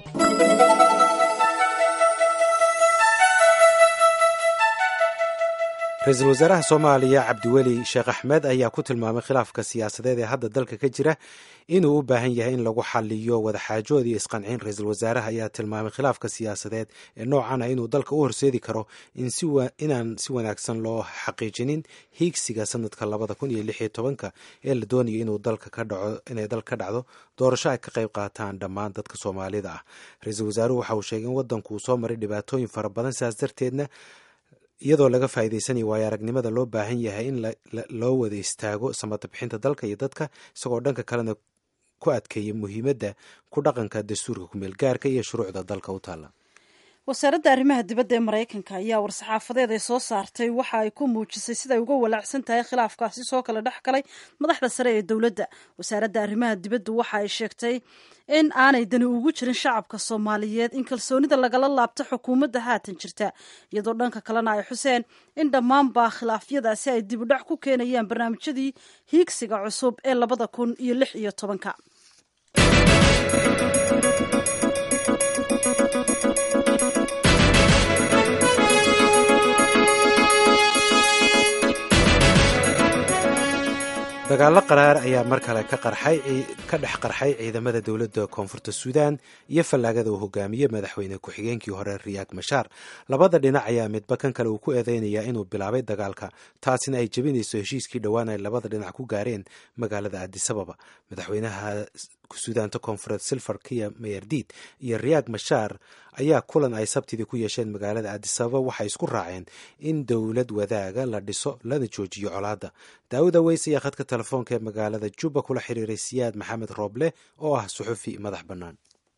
ra-iisul wasaaraha soomaaliya cabdiweli sheekh axmed ayaa ku tilmaamay khilaafka siyaasadeed ee hadda dalka ka jira inuu u baahan yahay in lagu xaliyo wadaxaajood iyo isqancin ra-iisul wasaaraha ayaa tilmaamay khilaafka siyaasadeed ee noocan ah inuu dalka u horseedi karo inaan si wanaagsan loo xaqiijinin hiigsiga sanadka labada kun iyo lix iyo tobanka ee la doonayo inuu dalka ka dhaco inay dalka ka dhacdo doorasho ay ka qayb qaataan dhammaan dadka soomaalida ah ra-iisul wasaaruhu waxa uu sheegay in waddanku uu soo maray dhibaatooyin fara badan sidaas darteedna iyadoo laga faa'iidaysanayo waayo aragnimada loo baahan yahay in loo wada istaago samata bixinta dalka iyo dadka isagoo dhanka kalena ku adkeeya muhiimadda ku dhaqanka dastuurka kumeel gaarka iyo shuruucda dalka u taalla wasaaradda arrimaha dibadda ee maraykanka ayaa war-saxaafadeed ay soo saartay waxa ay ku muujisay siday uga walaacsan tahay khilaafkaasi soo kala dhex galay madaxda sare ee dowladda wasaaradda arrimaha dibaddu waxa ay sheegtay in aanay dani ugu jirin shacabka soomaaliyeed in kalsoonida lagala laabto xukuumadda haatan jirta iyadoo dhanka kalena ay xuseen in dhammaanba khilaafyadaasi ay dib u dhac ku keenayaan barnaamijyadii hiigsiga cusub ee labada kun iyo lix iyo tobanka dagaalo qaraar ayaa mar kale ka dhex qarxay ciidamada dowladda koonfurta suudaan iyo fallaagada uu hogaamiyey madaxweyne ku-xigeenkii hore riyaad mashaar labada dhinac ayaa midba kan kale uu ku eedeynayaa inuu bilaabay dagaalka taasina ay jebinayso heshiiskii dhowaan ay labada dhinac ku gaareen magaalada adisababa madaxweynaha suudaanta koonfureed silver kiya mayardiid iyo riyaad mashaar ayaa kulan ay sabtidii ku yeesheen magaalada adisababa waxay isku raaceen in dowlad wadaaga la dhiso lana joojiyo colaadda daawuda weys ayaa khadka telefoonka ee magaalada juba kula xiriiray siyaad maxamed rooble oo ah suxufi madax bannaan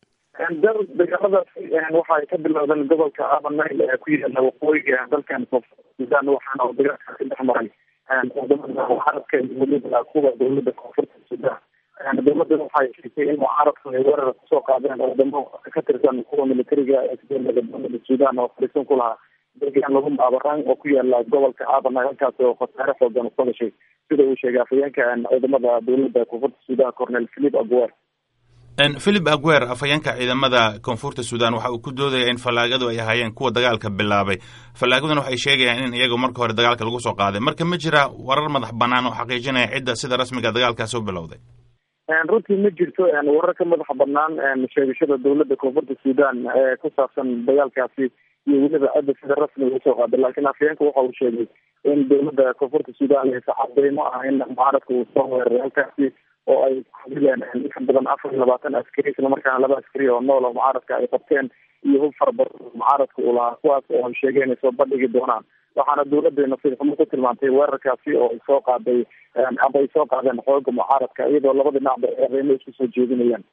dagaaladaasi waxay ka bilowdeen gobolka abanayl ee ku yaala waqooyiga dalkan koonfurta suudaan waxaana uu dagaalka ka dhex maray wadamada mucaaradka iyo weliba kuwa dowlada koonfurta suudaan dowladda waxay sheegtay in mucaaradku ay weerar kusoo qaadeen wadamo ka tirsan kuwa militariga ee kadolada dowlada suudaan oo fariisan ku lahaa deegaan lagu maabaraan oo ku yaala gobolka aabanay halkaas oo khasaare xoogan usoo gashay sida uu sheegay afhayeenka ciidamada dowlada koonfurta suudaan cornel philip aguer philip aguer afhayeenka ciidamada koonfurta suudaan waxa uu ku doodaya in fallaagadu ay ahaayeen kuwa dagaalka bilaabay fallaagaduna waxay sheegayaan in iyagu marka hore dagaalka lagu soo qaaday marka ma jira warar madax bannaan oo xaqiijinaya cidda sida rasmiga dagaalkaasi u bilowday runtii ma jirto warar ka madaxa banaan sheegashada dowlada koonfurta suudaan ee ku saabsan dagaalkaasi iyo weliba cidda sida rasmiga usoo qaaday laakiin afhayeenka waxa uu sheegay in dowlada koonfurta suudaan aysa cadeymo ah in mucaaradka uu soo weeraray halkaasi oo ay kudileen inka badan afar iyo labaatan askari isla markaana laba askari oo nool oo mucaaradka ay qabteen iyo hub fara badan mucaaradka uu lahaa kuwaas oo ay sheegeen inay soo bandhigi doonaan waxaana dowladda nasiib xumo ku tilmaantay weerarkaasi oo ay soo qaaday aba ay soo qaadeen xooga mucaaradka iyadoo labada dhinacba eedeymo isku soo jeedinayaan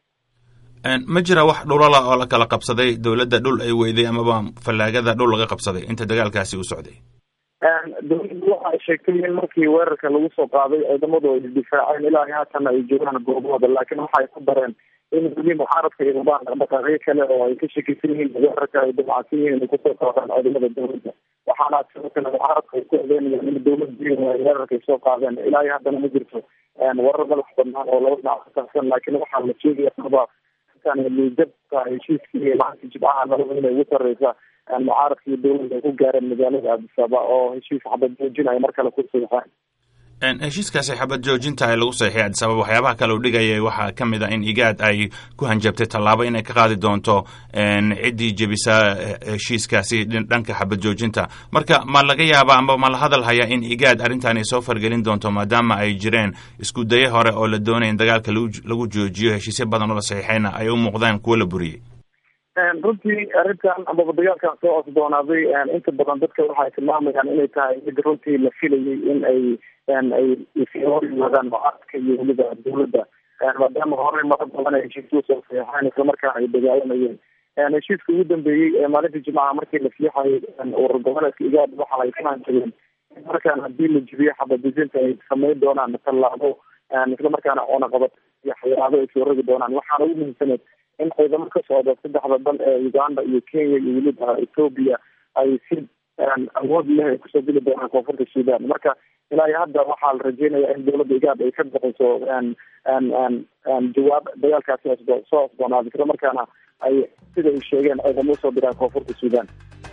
ma jira wax dhulala oo la kala qabsaday dowladda dhul ay weyday amaba fallaagada dhul laga qabsaday inta dagaalkaasi uu socday dowladdu waxa ay sheegtay in markii weerarka lagu soo qaaday ciidamadu ay isdifaaceen ilaa haatan ay joogaan goobahooda laakiin waxa ay ku dareen in weli mucaaradka ay rabaan dhaqdhaqaaqyo kale oo ay ka shakisan yihiin weerarka ay damacsan yihiin inay kusoo qaadaan ciidamada dowladda waxaana sidoo kale mucaaradka ay ku eedeynayaan in dowladii weerarka ay soo qaadeen ilaa iyo haddana ma jirto warar madax banaan oo laba dhinac ka saabsan laakiin waxaa la sheegaya aba liidabka heshiiskii maalinta jibcaha nabada inay ugu sareysa mucaaradka iyo dowladda ay ku gaareen magaalada addisaba oo heshiis xabad joojinaya mar kale ku saxeen heshiiskaasi xabad joojinta ay lagu saxiixay addis ababa waxyaabaha kale u dhigayay waxaa ka mid ah in igaad ay ku hanjabtay tallaabo inay ka qaadi doonto ciddii jebisa heshiiskaasi dhanka xabad joojinta marka ma laga yaaba amba ma la hadal hayaa in igaad arrintan ay soo fargelin doonto maadaama ay jireen isku daye hore oo la doonaya in dagaalka lagu joojiyo heshiisyo badan oo la saxiixayna ay u muuqdaan kuwo la buriyey runtii arrintan amaba dagaalkan soo cosdoonaaday inta badan dadka waxay tilmaamayaan inay tahay mid runtii la filayay in ay ay hor yimaadaan mucaaradka iyo weliba dowladda maadaama horey mara badan ay heshiis usoo saxeexeen islamarkaana ay dagaalamayeen heshiiska ugu dambeeyey ee maalinta jimcaha markii la fiixayay urur goboleedka igaad waxa ay ka hanjabeen markaan haddii la jibiyo xabadijinta ay sameyn doonaan tallaabo islamarkaana oonaqabad iyo xayiraado ay soo rogi doonaan waxaana ugu muhiimsaneed in ciidamo ka socda saddexda dal ee uganda iyo kenya iyo weliba ethoobia ay si awood leh ay kusoo geli doonaan koonfurta sudan marka ilaa iyo hadda waxaa la rajeynaya in dowladda igaad ay ka bixiso jawaab dagaalkaasi soo osboonaaday isla markaana ay sida ay sheegeen ciidamo usoo diraan koonfurta sudan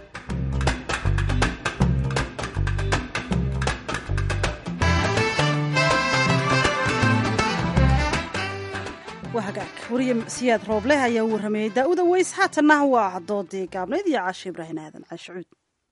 hagaag wariye siyaad roobleh ayaa u warrameeyey daa'uda weys haatanna waa doodii gaabnayd iyo caashe ibraahin aadan caashicuud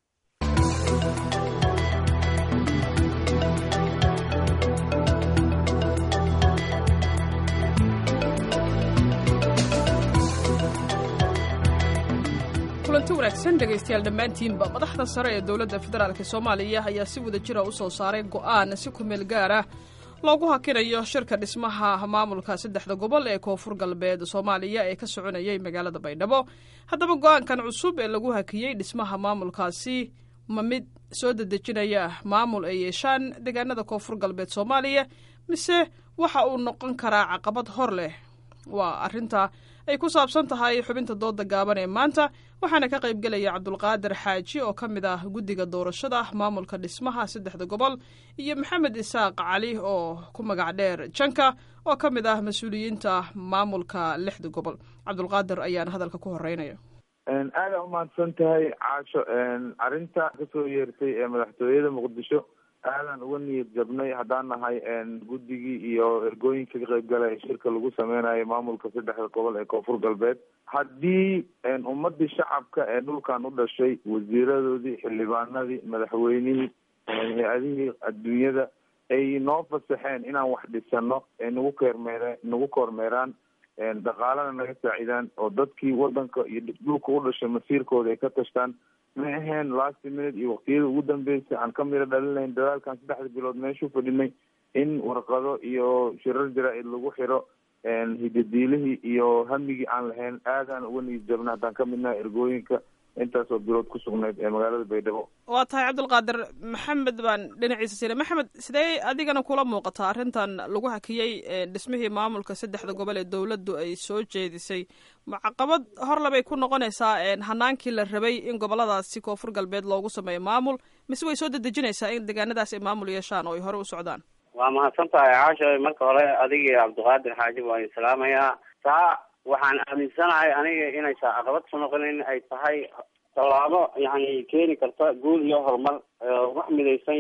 kulanti wanaagsan dhegaystayaal dhammaantiinba madaxda sare ee dowladda federaalk soomaaliya ayaa si wada jira u soo saaray go'aan si kumeel gaar ah loogu hakinayo shirka dhismaha maamulka saddexda gobol ee koonfur galbeed soomaaliya ee ka soconayay magaalada baydhabo haddaba go-aankan cusub ee lagu hakiyey dhismaha maamulkaasi ma mid soo dedejinaya maamul ay yeeshaan deegaanada koonfur galbeed soomaaliya mise waxa uu noqon karaa caqabad hor leh waa arrinta ay ku saabsan tahay xubinta dooda gaaban ee maanta waxaana ka qayb gelaya cabdulqaadir xaaji oo ka mid ah guddiga doorashada maamulka dhismaha saddexda gobol iyo maxamed isaaq cali oo ku magac dheer janka oo ka mid ah mas-uuliyiinta maamulka lixda gobol cabdulqaadir ayaan hadalka ku horeynaya aada umahadsan tahay caasho arrinta kasoo yeertay ee madaxtooyada muqdisho aadan uga niyad jabnay haddaan nahay guddigii iyo ergooyinka ka qayb galay shirka lagu sameynayo maamulka saddexda gobol ee koonfur galbeed haddii ummadii shacabka ee dhulkan u dhashay wasiiradoodii xildhibaanadii madaxweynihii hay-adihii adduunyada ay noo fasaxeen inaan wax dhisano ee nagu keermeere nagu koormeeraan dhaqaalana naga saacidaan oo dadkii wadanka iyo dhulka u dhashay masiirkooda ay ka tashtaan ma aheen last minute iyo waqtiyada ugu dambeysay aan ka miro dhalinayn dadaalkan saddexda bilood meeshuu fadhinay in warqado iyo shirar jaraa-id lagu xiro hidadiilihii iyo hamigii aan lahayn aadaan uga niyad jabna haddaan ka midnaha ergooyinka intaasoo bilood ku sugnayd ee magaalada baydhabo waa tahay cabdulqaadir maxamed baan dhinaciisa siina maxamed sidee adigana kula muuqataa arrintan lagu hakiyey dhismihii maamulka saddexda gobol ee dowladdu ay soo jeedisay caqabad horlebay ku noqonaysaa hanaankii la rabay in goboladaasi koonfur galbeed loogu sameeyo maamul mise way soo dedejinaysaa in deegaanadaas ay maamul yeeshaan oo ay hore u socdaan waa mahadsan tahay caasho marka hore adigii cabdiqaadir xaaji waan salaamayaa taa waxaan aaminsanahay aniga inaysa caqabad ku noqonin ay tahay tallaabo yani keeni karta guul iyo horumar wax midaysan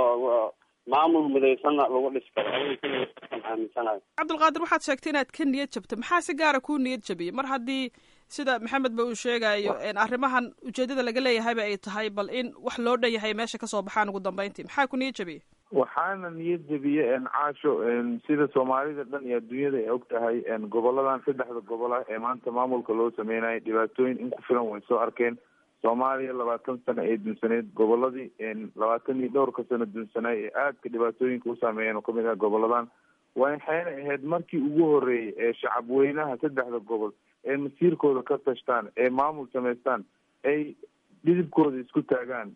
oo maamul midaysanna lagu dhisi karo aaminsanahay cabdulqaadir waxaad sheegtay inaad ka niyad jabto maxaa si gaara kuu niyad jabiyey mar haddii sida maxamed ba uu sheegayo arrimahan ujeedada laga leeyahayba ay tahay bal in wax loo dhan yahay meesha kasoo baxaan ugu dambeyntii maxaa ku niyad jabiyey waxaana niyad jabiye caasho sida soomaalida dhan iyo adduunyada ay og tahay goboladan saddexda gobol ah ee maanta maamulka loo sameynayo dhibaatooyin in ku filan way soo arkeen soomaaliya labaatan sano ee dunsaneyd goboladii labaatan iyo dhowrka sano dunsanaay ee aadka dhibaatooyinka u saameeyeen oo kamid ah goboladan waxayna ahayd markii ugu horeeyay ee shacabweynaha saddexda gobol ee masiirkooda ka tashtaan ee maamul samaystaan ay dhidibkooda isku taagaan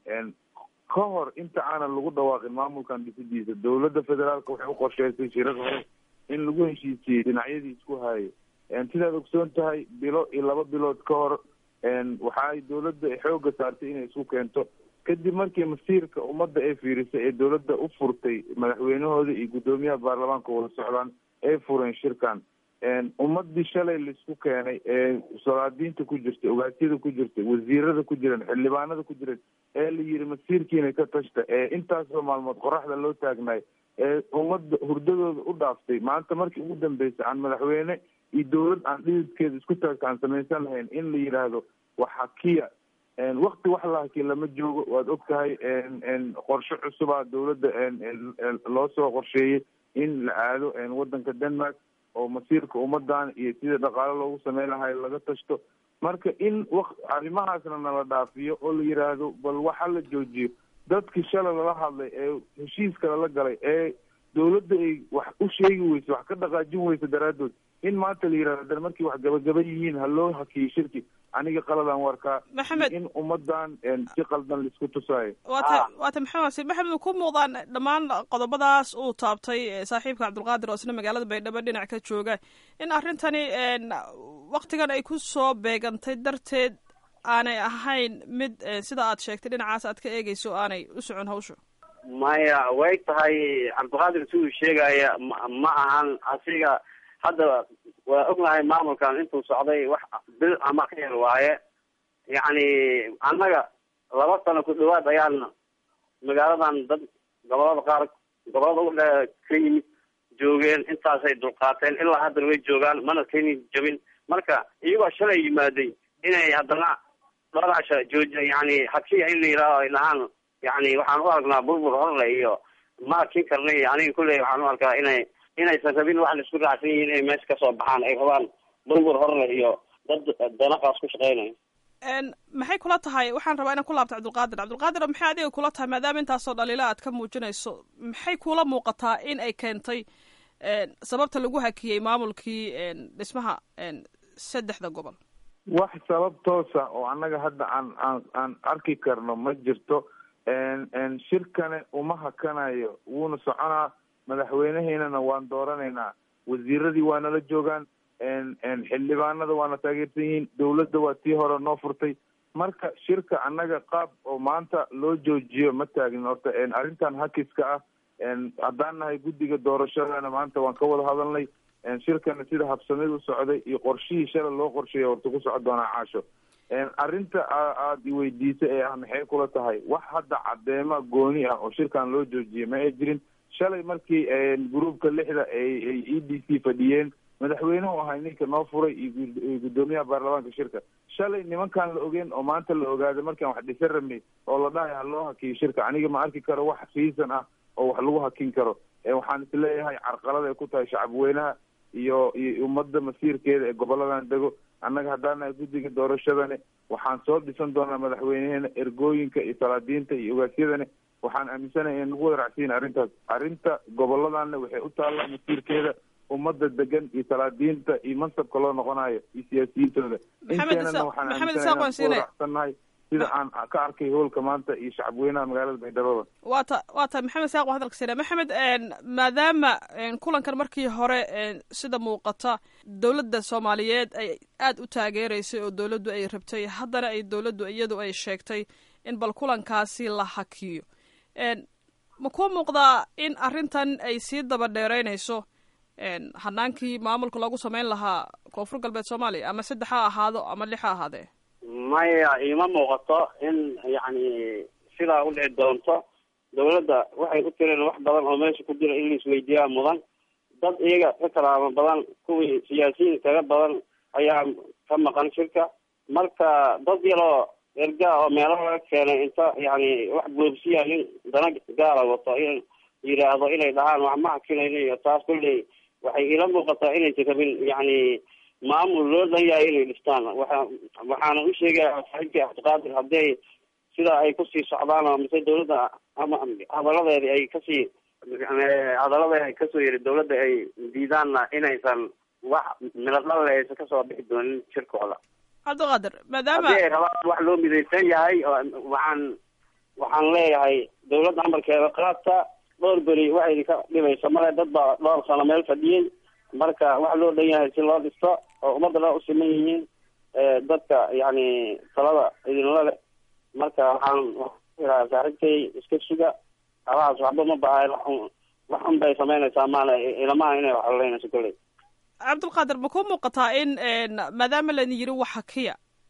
ka hor inta aanan lagu dhawaaqin maamulkan dhisidiisa dowladda federaalka waxay u qorsheysay shirar hore in lagu heshiisiyey dhinacyadii isku haayay sidaad ogsoon tahay bilo iyo laba bilood ka hor waxaay dowladda xooga saartay inay isku keento kadib markii masiirka ummadda ee fiirisay ee dowladda u furtay madaxweynahooda iyo guddoomiyaha baarlamaanka wada socdaan ay fureen shirkan ummadii shalay laisku keenay ee salaadiinta ku jirtay ogaasyada ku jirtay wasiirada ku jiran xildhibaanada ku jiran ee la yiri masiirkiina ka tashta ee intaasoo maalmood qoraxda loo taagnaay ee ummadda hurdadooda u dhaaftay maanta markii ugu dambeysay aan madaxweyne iyo dowlad aan dhididkeeda isku taagta aan samaysan lahayn in la yidhaahdo wax hakiya wakti wax la hakiya lama joogo waad og tahay qorshe cusubaa dowladda loo soo qorsheeyey in la aado wadanka denmark oo masiirka ummadan iyo sida dhaqaale loogu sameyn lahay laga tashto marka in w arrimahaasna nala dhaafiyo oo la yidhaahdo bal waxa la joojiyo dadkii shalay lala hadlay ee heshiiska lala galay ee dowladda ay wax u sheegi weyso wax ka dhaqaajin weyso daraadood in maanta la yidhahdo dan markii wax gabagaba yihiin ha loo hakiyo shirki aniga qaladaan warkaa Maxamed. in ummadan si qaldan laisku tusaayo waata waata maxamed wasiir maxamed ma ku muuqdaan dhammaan qodobadaas uu taabtay eh, saaxiibka cabdulqaadir oo isna magaalada baydhabo dhinac ka jooga in arrintani en, waktigan ay ku soo beegantay darteed aanay ahayn mid eh, sida aad sheegtay dhinacaas aad ka eegeyso aanay u socon hawsha maya way tahay cabdiqaadir siduu sheegaya ma ma ahan asiga hadda waa ognahay maamulkan intuu socday wax bil ama ka yar waaye yacni annaga laba sano ku dhawaad ayaan magaaladan dad gobolada qaar gobolada u dhe ka yimid joogeen intaasay dulqaateen ilaa haddana way joogaan mana keni jabin marka iyagoo shalay yimaaday inay haddana dholaasha joojiya yani hakiya in la yidhaaho ay dhahaan yani waxaan u aragnaa burbur horle iyo ma arkin karnay aniga kulley waxaan u arkaa inay inaysan rabin wax laisku raacsan yihiin inay meesha kasoo baxaan ay rabaan burbur horle iyo dad danaqaas ku shaqeynaya En, maxay kula tahay waxaan rabaa inaan ku laabto cabdulqaadir cabdulqaadir maxay adiga kula tahay maadaama intaasoo dhaliila aad ka muujinayso maxay kula muuqataa in ay keentay en, sababta lagu hakiyey maamulkii en, dhismaha en, saddexda gobol wax sabab toosa oo annaga hadda aan aan aan arki karno ma jirto n n shirkane uma hakanayo wuuna soconaa madaxweynaheynana waan dooranaynaa wasiiradii waa nala joogaan n n xildhibaanada waana taageersan yihiin dawladda waa tii hore noo furtay marka shirka annaga qaab oo maanta loo joojiyo ma taagin horta n arrintan hakiska ah n haddaan nahay guddiga doorashadana maanta waan ka wada hadalnay n shirkana sida habsamid u socday iyo qorshihii shala loo qorsheeya horta ku socon doonaa caasho n arrinta a- aada iweydiisay ee ah maxay kula tahay wax hadda cadeema gooni ah oo shirkan loo joojiyay ma ay jirin shalay markii gruupka lixda ay ay e d c fadhiyeen madaxweynuhu ahay ninka noo furay iyo gud- iyo guddoomiyaha baarlamaanka shirka shalay nimankaan la ogeen oo maanta la ogaaday markaan wax dhisan rabnay oo la dhahay ha loo hakiyo shirka aniga ma arki karo wax riisan ah oo wax lagu hakin karo ee waxaan isleeyahay carqalad ay ku tahay shacabweynaha iyo iyo ummadda masiirkeeda ee goboladan dego annaga haddaan nahay guddiga doorashadani waxaan soo dhisan doonaa madaxweyneheena ergooyinka iyo salaadiinta iyo ogaasyadani waxaan aaminsanahay in nagu wada racsiin arrintaas arrinta goboladana waxay u taallaa masiirkeeda ummadda degan iyo salaadiinta iyo mansabka loo noqonayo iyo siyaasiyiintooda Maxamed inteenana Isaaq- waxaan Maxamed aaminsanahay Isaaq waan inaan ku wada siinaya. racsannahay sida aan ka arkay howlka maanta iyo shacabweynaha magaalada baydhabo waa ta waa ta maxamed saaq waa hadalka sina maxamed en, maadaama en, kulankan markii hore en, sida muuqata dowladda soomaaliyeed ay aada u taageereysay oo dowladdu ay rabtay haddana ay dowladdu iyadu ay sheegtay in bal kulankaasi la hakiyo en, ma kuu muuqdaa in arrintan ay sii daba dheereynayso en, hanaankii maamulka loogu sameyn lahaa koonfur galbeed soomaaliya ama saddex ha ahaado ama lix ha ahaadee maya iima muuqato in yacni sidaa u dhici doonto dawladda waxay u tireen wax badan oo meesha ku jira in la isweydiiyaa mudan dad iyaga ka kalaama badan kuwii siyaasiyiin kaga badan ayaa ka maqan shirka marka dad yaroo ergaa oo meelo laga keenay inta yacni wax boobsiya nin dana gaala wato in yidhaahdo inay dhahaan wax ma hakinayno iyo taas kulley waxay ila muuqataa inaysan rabin yacni maamul loo dhan yahay inay dhistaan waxa waxaana u sheegaya saaxiibkii cabdiqaadir hadday sidaa ay kusii socdaan oo mise dawladda ama hadaladeedi ay kasii hadaladeedi ay kasoo yiri dawladda ay diidaanna inaysan wax miladhalle aysan kasoo bixi doonin shirkooda cabdiqaadir maadaama haddii ay rabaan wax loo midaysan yahay oo waxaan waxaan leeyahay dawladda amarkeeda qaadta dhowr beri waxa idinka dhibaysa male dad baa dhowr sano meel fadhiyey marka wax loo dhan yahay si loo dhisto oo ummadda dhan u siman yihiin dadka yacni talada idinla le marka waxaan waxaan saaxiibkay iska suga alahaas waxba ma bahay wax un bay samaynaysaa maana ilamaha inay wax haleynayso kolley cabdulqaadir ma kuu muuqataa in maadaama laydin yiri wax hakiya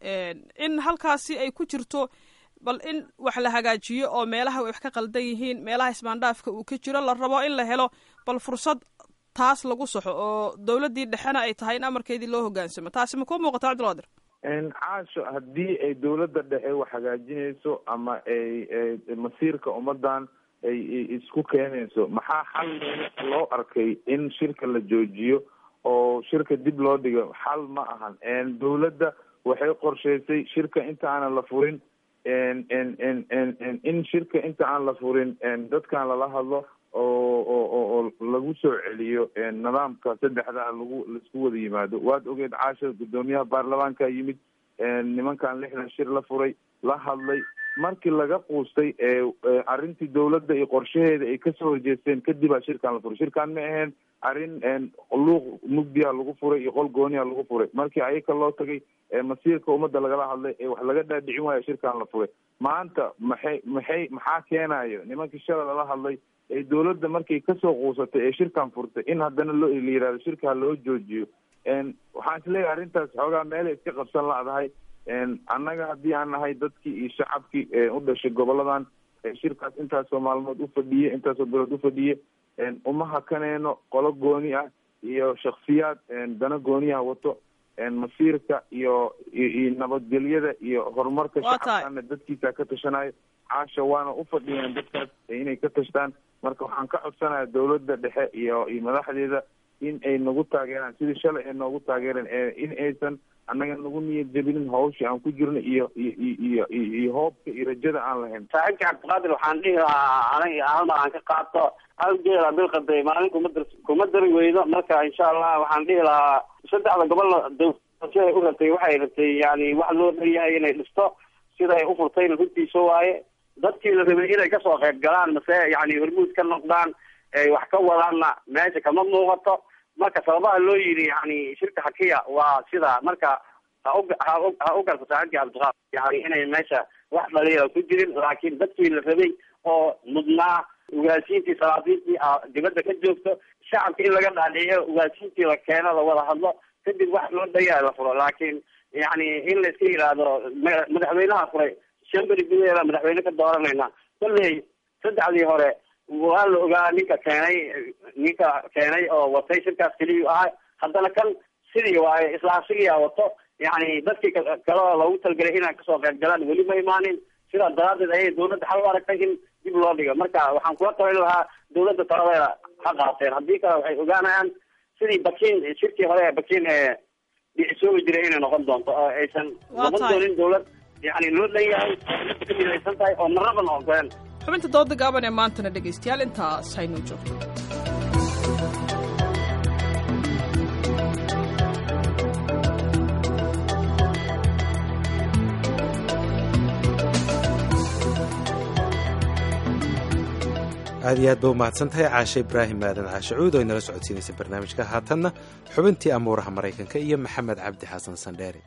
in halkaasi ay ku jirto bal in wax la hagaajiyo oo meelaha wax ka qaldan yihiin meelaha ismaandhaafka uu ka jiro la rabo in la helo bal fursad taas lagu saxo oo dawladdii dhexena ay tahay in amarkeedii loo hogaansamo taasi ma kuu muuqataa cabdulqaadir caasho haddii ay dawladda dhexe wax hagaajinayso ama ay masiirka ummadan ay isku keenayso maxaa xal loo arkay in shirka la joojiyo oo shirka dib loo dhigo xal ma ahan dawladda waxay qorshaysay shirka inta aanan la furin in shirka inta aan la furin dadkan lala hadlo oo oo oo lagu soo celiyo nidaamka saddexda lagu laisku wada yimaado waad ogeed caasha guddoomiyaha baarlamaanka yimid nimankan lixdan shir la furay la hadlay markii laga quustay arrintii dawladda iyo qorshaheeda ay kasoo horjeesteen kadibaa shirkan la furay shirkan ma aheen arrin luuq mugdiya lagu furay iyo qol gooniya lagu furay markii ayaka loo tagay masiirka ummadda lagala hadlay ee wax laga dhaadhicin waayo shirkan la furay maanta maxay maxay maxaa keenayo nimankii shala lala hadlay ee dawladda markay kasoo quusatay ee shirkan furtay in haddana loo la yihahdo shirka ha loo joojiyo waxaan isleeyahay arrintaas xoogaa meelay iska qabsan ladahay annaga haddii aan nahay dadkii iyo shacabkii u dhashay goboladan shirkaas intaasoo maalmood ufadhiye intaasoo bilood ufadhiye uma hakaneyno qolo gooni ah iyo shaksiyaad dana gooniyaha wato masiirka iyo iyo nabadgelyada iyo horumarka shacabkana dadkiisa ka tashanayo caasha waana ufadhiyeen dadkaas inay ka tashtaan marka waxaan ka codsanaya dawladda dhexe iyo iyo madaxdeeda in ay nagu taageeraan sidii shalay ay noogu taageereen in aysan annaga nagu niyad jebinin hawsha aan ku jirno iyo iyo iyo iyo hoobka iyo rajada aan lahayn saaxiibka cabdiqaadir waxaan dhihi lahaa aniga hal mar aan ka qaato hal geela bilqaday maalin kuma dar kuma dari weydo marka insha allah waxaan dhihi lahaa saddexda gobol dawsiday u rabtay waxay rabtay yani wax loo dhanyahay inay dhisto siday ufurtayna runtiisa waaye dadkii la rabay inay kasoo qayb galaan mase yani hormuud ka noqdaan ay wax ka wadaanna meesha kama muuqato marka sababaha loo yidhi yani shirka hakiya waa sida marka ha u ha u garto saaxiibkii cabdiqaad yani inay meesha wax dhaliila ku jirin laakiin dadkii la rabay oo mudnaa ugaasiintii salaadiintii dibadda ka joogto shacabka in laga dhaadhiciyo ugaasiintii la keeno la wada hadlo kadib wax loo dhayaa la furo laakiin yani in la iska yidhaahdo madaxweynaha furay shan beri gudaheeda madaxweyne ka dooranayna kolley saddexdii hore waa la ogaa ninka keenay ninka keenay oo watay shirkaas keliyu ahay haddana kan sidii waaye isla asigiyaa wato yani dadkii kale oo loogu talgelay inay kasoo qayb galaan weli ma imaanin sidaa daraadeed ayay dawladda xal u aragtay in dib loo dhigo marka waxaan kula talin lahaa dawladda taladeeda ha qaateen haddii kale waxay ogaanayaan sidii bakin shirkii hore ee bakin ee dhicisoobi jiray inay noqon doonto oo aysan noqon doonin dawlad yani loo dhan yahay ka midaysan tahay oo marnaban ogoleen xubinta dooda gaaban ee maantana dhegaystayaal intaas haynoo joogto aad iyo aad ba umahadsan tahay caashe ibraahim aadan caashe cuud oo inala socodsiinaysa barnaamijka haatanna xubintii amuuraha maraykanka iyo maxamed cabdi xasan sandheere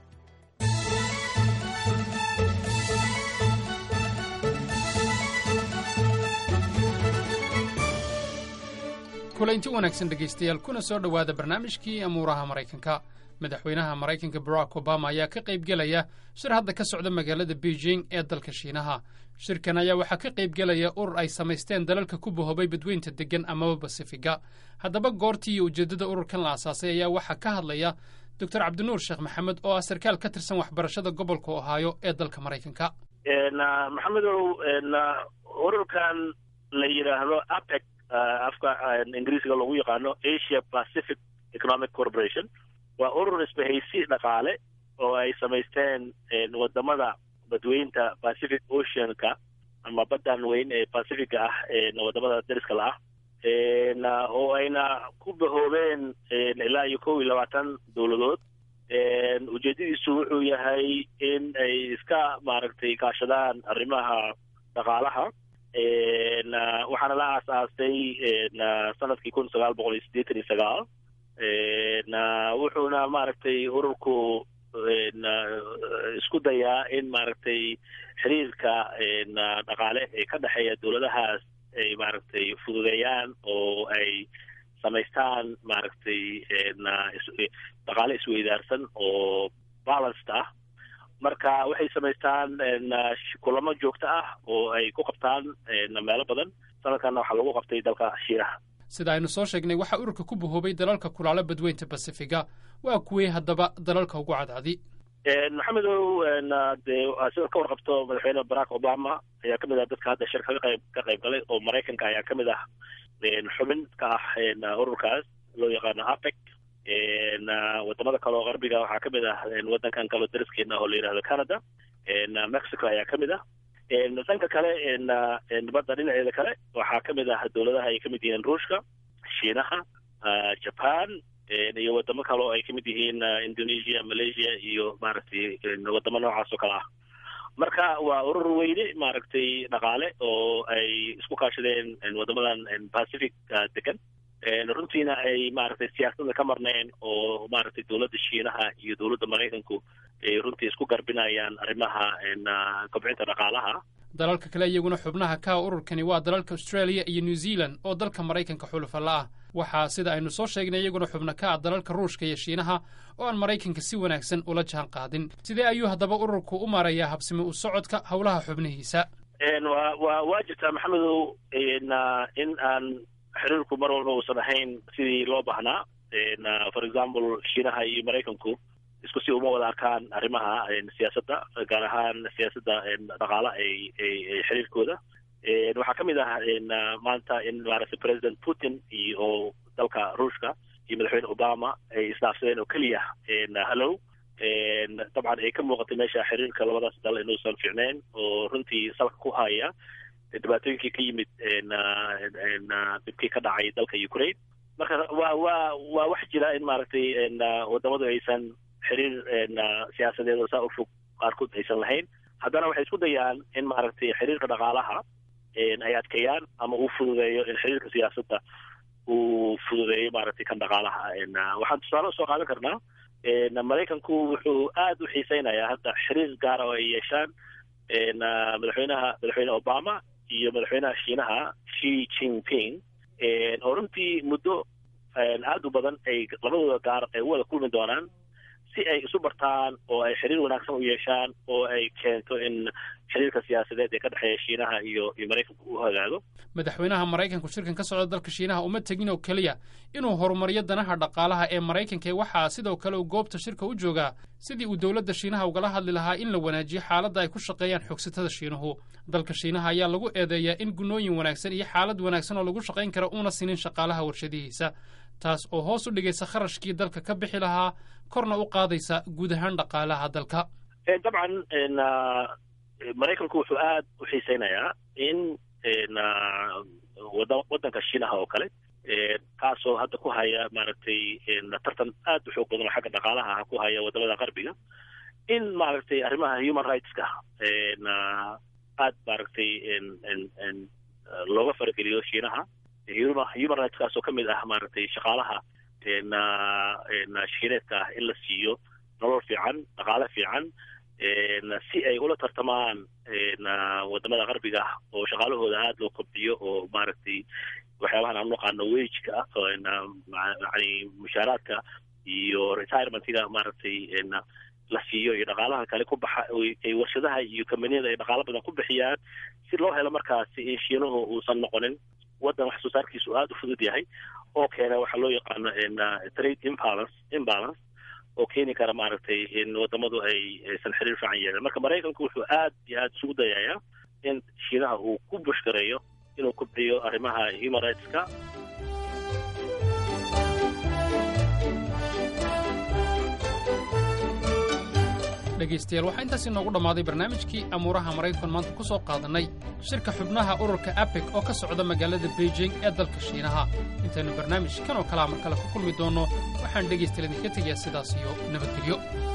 kulaynti wanaagsan dhegaystayaal kuna soo dhowaada barnaamijkii amuuraha maraykanka madaxweynaha maraykanka barack obama ayaa ka qaybgelaya shir hadda ka socda magaalada beijing ee dalka shiinaha shirkan ayaa waxaa ka qaybgelaya urur ay samaysteen dalalka ku bahoobay badweynta deggan amaba basifiga haddaba goortii iyo ujeeddada ururkan la asaasay ayaa waxaa ka hadlaya doctor cabdinuur sheekh maxamed oo ah sarkaal ka tirsan waxbarashada gobolka ohaayo ee dalka maraykanka maxamedow ururkan la yidhaahdo apec afka ingiriisiga lagu yaqaano asia pacific economic corporation waa urur isbahaysi dhaqaale oo ay samaysteen wadamada badweynta pacific oceanka ama baddan weyn ee pacifica ah wadamada dariska la ah oo ayna ku bahoobeen ilaa iyo kow iyo labaatan dowladood ujeedadiisu wuxuu yahay in ay iska maaragtay kaashadaan arrimaha dhaqaalaha waxaana la aasaastay sanadkii kun sagaal boqol iyo siddeetan iyo sagaal wuxuuna maaragtay ururku isku dayaa in maaragtay xiriirka dhaqaale ee ka dhexeeya dowladahaas ay maaragtay fududeeyaan oo ay samaystaan maaragtay dhaqaale isweydaarsan oo balanced ah marka waxay samaystaan kulamo joogto ah oo ay ku qabtaan meelo badan sanadkanna waxaa lagu qabtay dalka shiinaha sida aynu soo sheegnay waxaa ururka ku bahoobay dalalka kulaalo badweynta basifiga waa kuwey haddaba dalalka ugu cadcadi maxamedow dee sida ka warqabto madaxweyne barack obama ayaa kamid ah dadka hadda shir kaga qayb ka qayb galay oo maraykanka ayaa kamid ah xubin ka ah ururkaas loo yaqaano apec wadamada kale oo qarbiga waxaa kamid ah wadankan kaleo dariskeena oo la yihahdo canada mexico ayaa kamid ah dhanka kale badda dhinaceeda kale waxaa kamid ah dowladaha ay kamid yihiin ruushka shiinaha japan iyo wadamo kale oo ay kamid yihiin indonesia malaysia iyo maaragtay wadamo noocaas oo kale ah marka waa urur weyne maaragtay dhaqaale oo ay isku kaashadeen wadamadan pacific degan runtiina ay maaragtay siyaasadda ka marneen oo maaragtay dowladda shiinaha iyo dowladda maraykanku ay runtii isku garbinayaan arrimaha kobcinta dhaqaalaha dalalka kale iyaguna xubnaha ka ururkani waa dalalka australia iyo new zealand oo dalka maraykanka xulufalla ah waxaa sida aynu soo sheegnay iyaguna xubno ka ah dalalka ruushka iyo shiinaha oo aan maraykanka si wanaagsan ula jaan qaadin sidee ayuu haddaba ururku u maarayaa habsimi u socodka howlaha xubnihiisa wa wa waa jirtaa maxamedow in aan xiriirku mar walba uusan ahayn sidii loo baahnaa for example shiinaha iyo maraykanku isku si uma wada arkaan arrimaha siyaasadda gaar ahaan siyaasadda dhaqaala ay ay xiriirkooda waxaa ka mid ah maanta in maaragtay president putin iyo oo dalka ruushka iyo madaxweyne obama ay isdhaafsadeen oo keliya hallow dabcan ay ka muuqatay meesha xiriirka labadaas dal inuusan fiicneyn oo runtii salka ku haya dhibaatooyinkii ka yimid dibkii ka dhacay dalka ukraine marka waa waa waa wax jira in maaragtay wadamadu aysan xiriir siyaasadeed oo saa u fog qaarkood aysan lahayn haddana waxay isku dayaan in maaragtay xiriirka dhaqaalaha ay adkeeyaan ama uu fududeeyo in xiriirka siyaasadda uu fududeeyo maaragtay kan dhaqaalaha waxaan tusaale usoo qaadan karnaa maraykanku wuxuu aada u xiiseynayaa hadda xiriir gaara oo ay yeeshaan madaxweynaha madaxweyne obama iyo madaxweynaha shiinaha shi jinping oo runtii muddo aada u badan ay labadooda gaar ay u wada kulmi doonaan si ay isu bartaan oo ay xiriir wanaagsan u yeeshaan oo ay keento in xiriirka siyaasadeed ee ka dhexeeya shiinaha iyo iyo maraykanku u hagaago madaxweynaha maraykanku shirkan ka socda dalka shiinaha uma tegin oo keliya inuu horumariyo danaha dhaqaalaha ee maraykanka waxaa sidoo kale uu goobta shirka u joogaa sidii uu dowladda shiinaha ugala hadli lahaa in la wanaajiyo xaaladda ay ku shaqeeyaan xoogsatada shiinuhu dalka shiinaha ayaa lagu eedeeyaa in gunnooyin wanaagsan iyo xaalad wanaagsan oo lagu shaqayn kara uuna sinin shaqaalaha warshadihiisa taas oo hoos u dhigaysa kharashkii dalka ka bixi lahaa korna u qaadaysa guud ahaan dhaqaalaha dalka dabcan maraykanku wuxuu aada u xiiseynayaa in wada waddanka shiinaha oo kale kaasoo hadda ku haya maaragtay tartan aad u xoog badan oo xagga dhaqaalaha ku haya wadamada qarbiga in maaragtay arrimaha human rightska aad maaragtay looga farageliyo shiinaha human rights kaasoo ka mid ah maaragtay shaqaalaha shiineedka ah in la siiyo nolol fiican dhaqaale fiican si ay ula tartamaan wadamada qarbiga ah oo shaqaalahooda aada loo kobciyo oo maaragtay waxyaabahan aan naqaano wageka ah yani mushaaraadka iyo retirementga maaragtay la siiyo iyo dhaqaalaha kale ku baxa ay warshadaha iyo kambaniyada ay dhaqaalo badan ku bixiyaan si loo helo markaasi in shiinuhu uusan noqonin waddan wax soo saarkiisu aada u fudud yahay oo keena waxaa loo yaqaano trade imbalance imbalance oo keeni kara maaragtay in wadamadu ay aysan xiriir fiican yeelan marka maraykanku wuxuu aad iyo aada isugu dayayaa in shiinaha uu ku bushgareeyo inuu kubciyo arrimaha human rightska dhegaystayaal waxaa intaas inoogu dhammaaday barnaamijkii amuuraha maraykan maanta ku soo qaadannay shirka xubnaha ururka abeg oo ka socda magaalada beijing ee dalka shiinaha intaynu barnaamij kan oo kalea mar kale ku kulmi doonno waxaan dhegaystayaal idinka tegayaa sidaas iyo nabadgelyo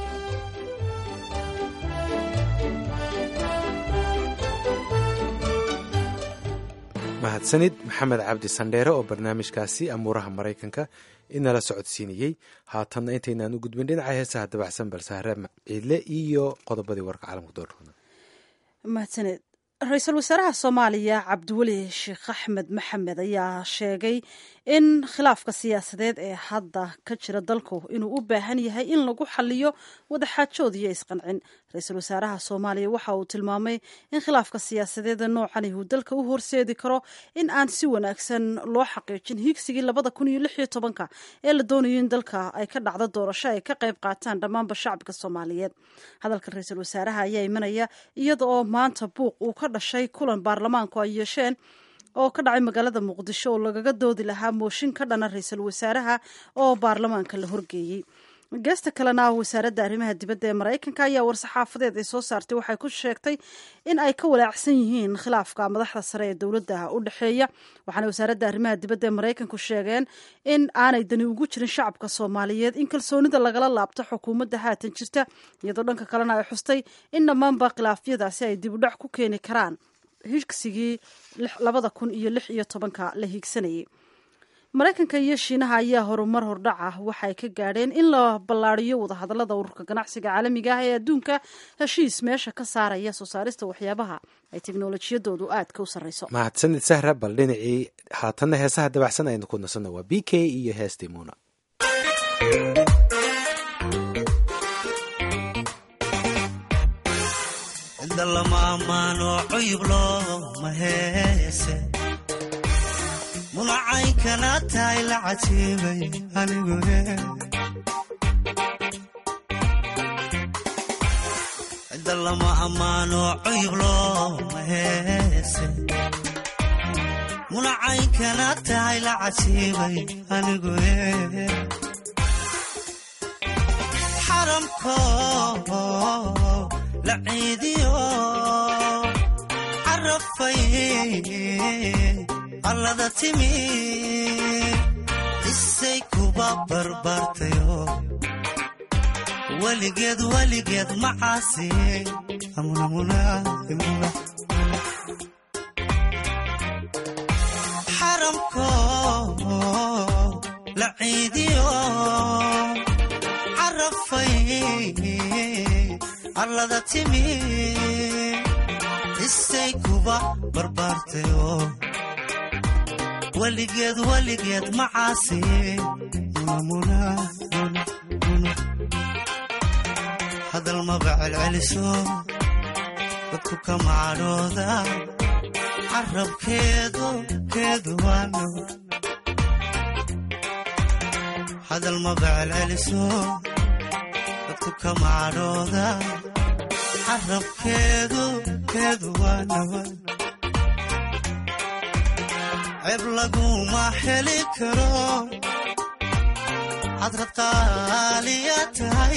mahadsanid maxamed cabdi sandheere oo barnaamijkaasi amuuraha maraykanka inala socodsiinayey haatanna intaynaan u gudbin dhinaca heesaha dabacsan balsahre ciidle iyo qodobadii warka caalamka doorkooda mahadsaned ra-iisul wasaaraha soomaaliya cabdiweli sheekh axmed maxamed ayaa sheegay in khilaafka siyaasadeed ee hadda ka jira dalku inuu u baahan yahay in lagu xaliyo wadaxaajood iyo isqancin ra-iisul wasaaraha soomaaliya waxa uu tilmaamay in khilaafka siyaasadeeda noocan uu dalka u horseedi karo in aan si wanaagsan loo xaqiijin higsigii labada kun iyo lix iyo tobanka ee la doonayo in dalka ay ka dhacdo doorasho ay ka qayb qaataan dhammaanba shacabka soomaaliyeed hadalka ra-iisul wasaaraha ayaa imanaya iyada oo maanta buuq uu ka dhashay kulan baarlamaanku ay yeesheen oo ka dhacay magaalada muqdisho oo lagaga doodi lahaa mooshin ka dhana ra-iisul wasaaraha oo baarlamaanka la horgeeyey geesta kalena wasaaradda arrimaha dibadda ee maraykanka ayaa war-saxaafadeed ay soo saartay waxay ku sheegtay in ay ka walaacsan yihiin khilaafka madaxda sare ee dowladda u dhexeeya waxaana wasaaradda arrimaha dibadda ee maraykanku sheegeen in aanay dani ugu jirin shacabka soomaaliyeed in kalsoonida lagala laabto xukuumadda haatan jirta iyadoo dhanka kalena ay xustay in dhammaanba khilaafyadaasi ay dib u dhac ku keeni karaan higsigii labada kun iyo lix iyo tobanka la hiigsanayay maraykanka iyo shiinaha ayaa horumar hordhac ah waxay ka gaadheen in la ballaariyo wadahadallada ururka ganacsiga caalamiga ah ee adduunka heshiis meesha ka saaraya soo saarista waxyaabaha ay teknolojiyadoodu aadka u sarreyso mahadsanid sahra bal dhinacii haatanna heesaha dabacsan aynu ku nasanno waa b k iyo heestii muuna munacaynkana tahay la cajiibay anigu cidda lama ammaano cuyub looma heese munacaynkana tahay la cajiibay anigu xaramko la ciidiyo carafay allada timi isay kuba barbaartayo weligeed weligeed macaasi xaramko la ciidiyo carafay allada timi isay kuba barbaartayo weligeed weligeed macaasi hadal maba celceliso dadku ka macadhooda carabkeedu keedu waano hadal maba celceliso dadku ka macadhooda carabkeedu keedu waano ceeb laguma heli karo hadrad qaaliya tahay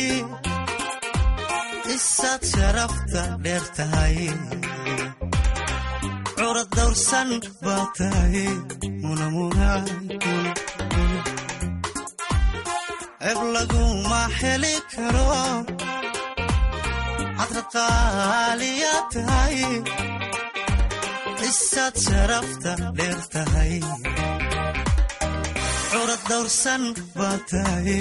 isaad sharafta dheer tahay curad dawrsan baa tahay ceeb laguma heli karo hadrad qaaliya tahay isaad sharafta dheer tahay curad dawrsan baa tahay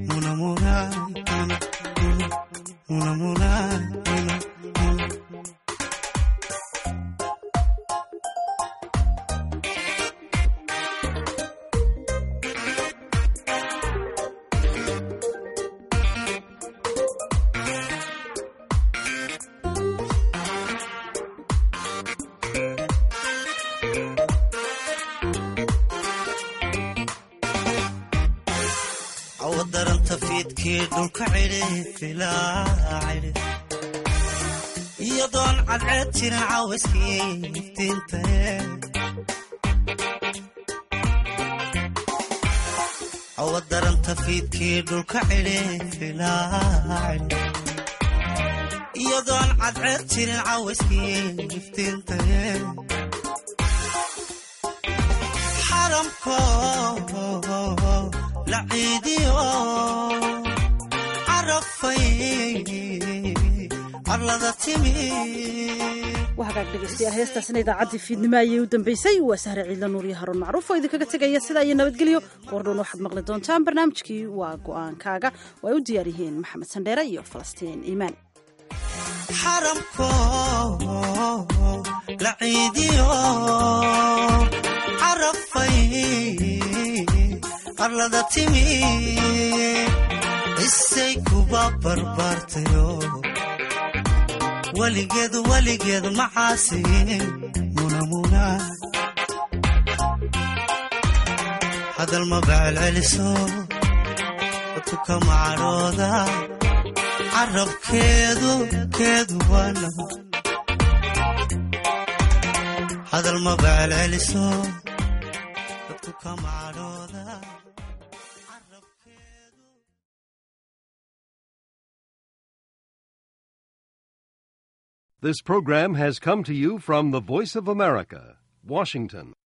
awadaranta fiidkii dhulka cidhi iyadoon cadceed jirin caawiskii iftiintae awadaranta fiidkii dhulka cidhi iyadoon cadceed jirin caawiskii iftiintae xaramko la ciidiyo carafay arlada timi waa hagaag dhegeystayaal heestaasina idaacaddii fiidnimo ayay u dambeysay waa sahre ciidla nuur iyo haruun macruuf oo idinkaga tegaya sidaa iyo nabadgelyo goordhoon waxaad maqli doontaan barnaamijkii waa go'aankaaga oo ay u diyaar yihiin maxamed sandheere iyo falastiin iimaan xaramko la ciidiyo carafay arlada timi isay kuba barbaartayo weligeed weligeed macaasi munamuna hadal maba celceliso dadku ka macadhooda carabkeedu keedu waano hadal maba celceliso dadku ka macadhooda This program has come to you from the Voice of America, Washington.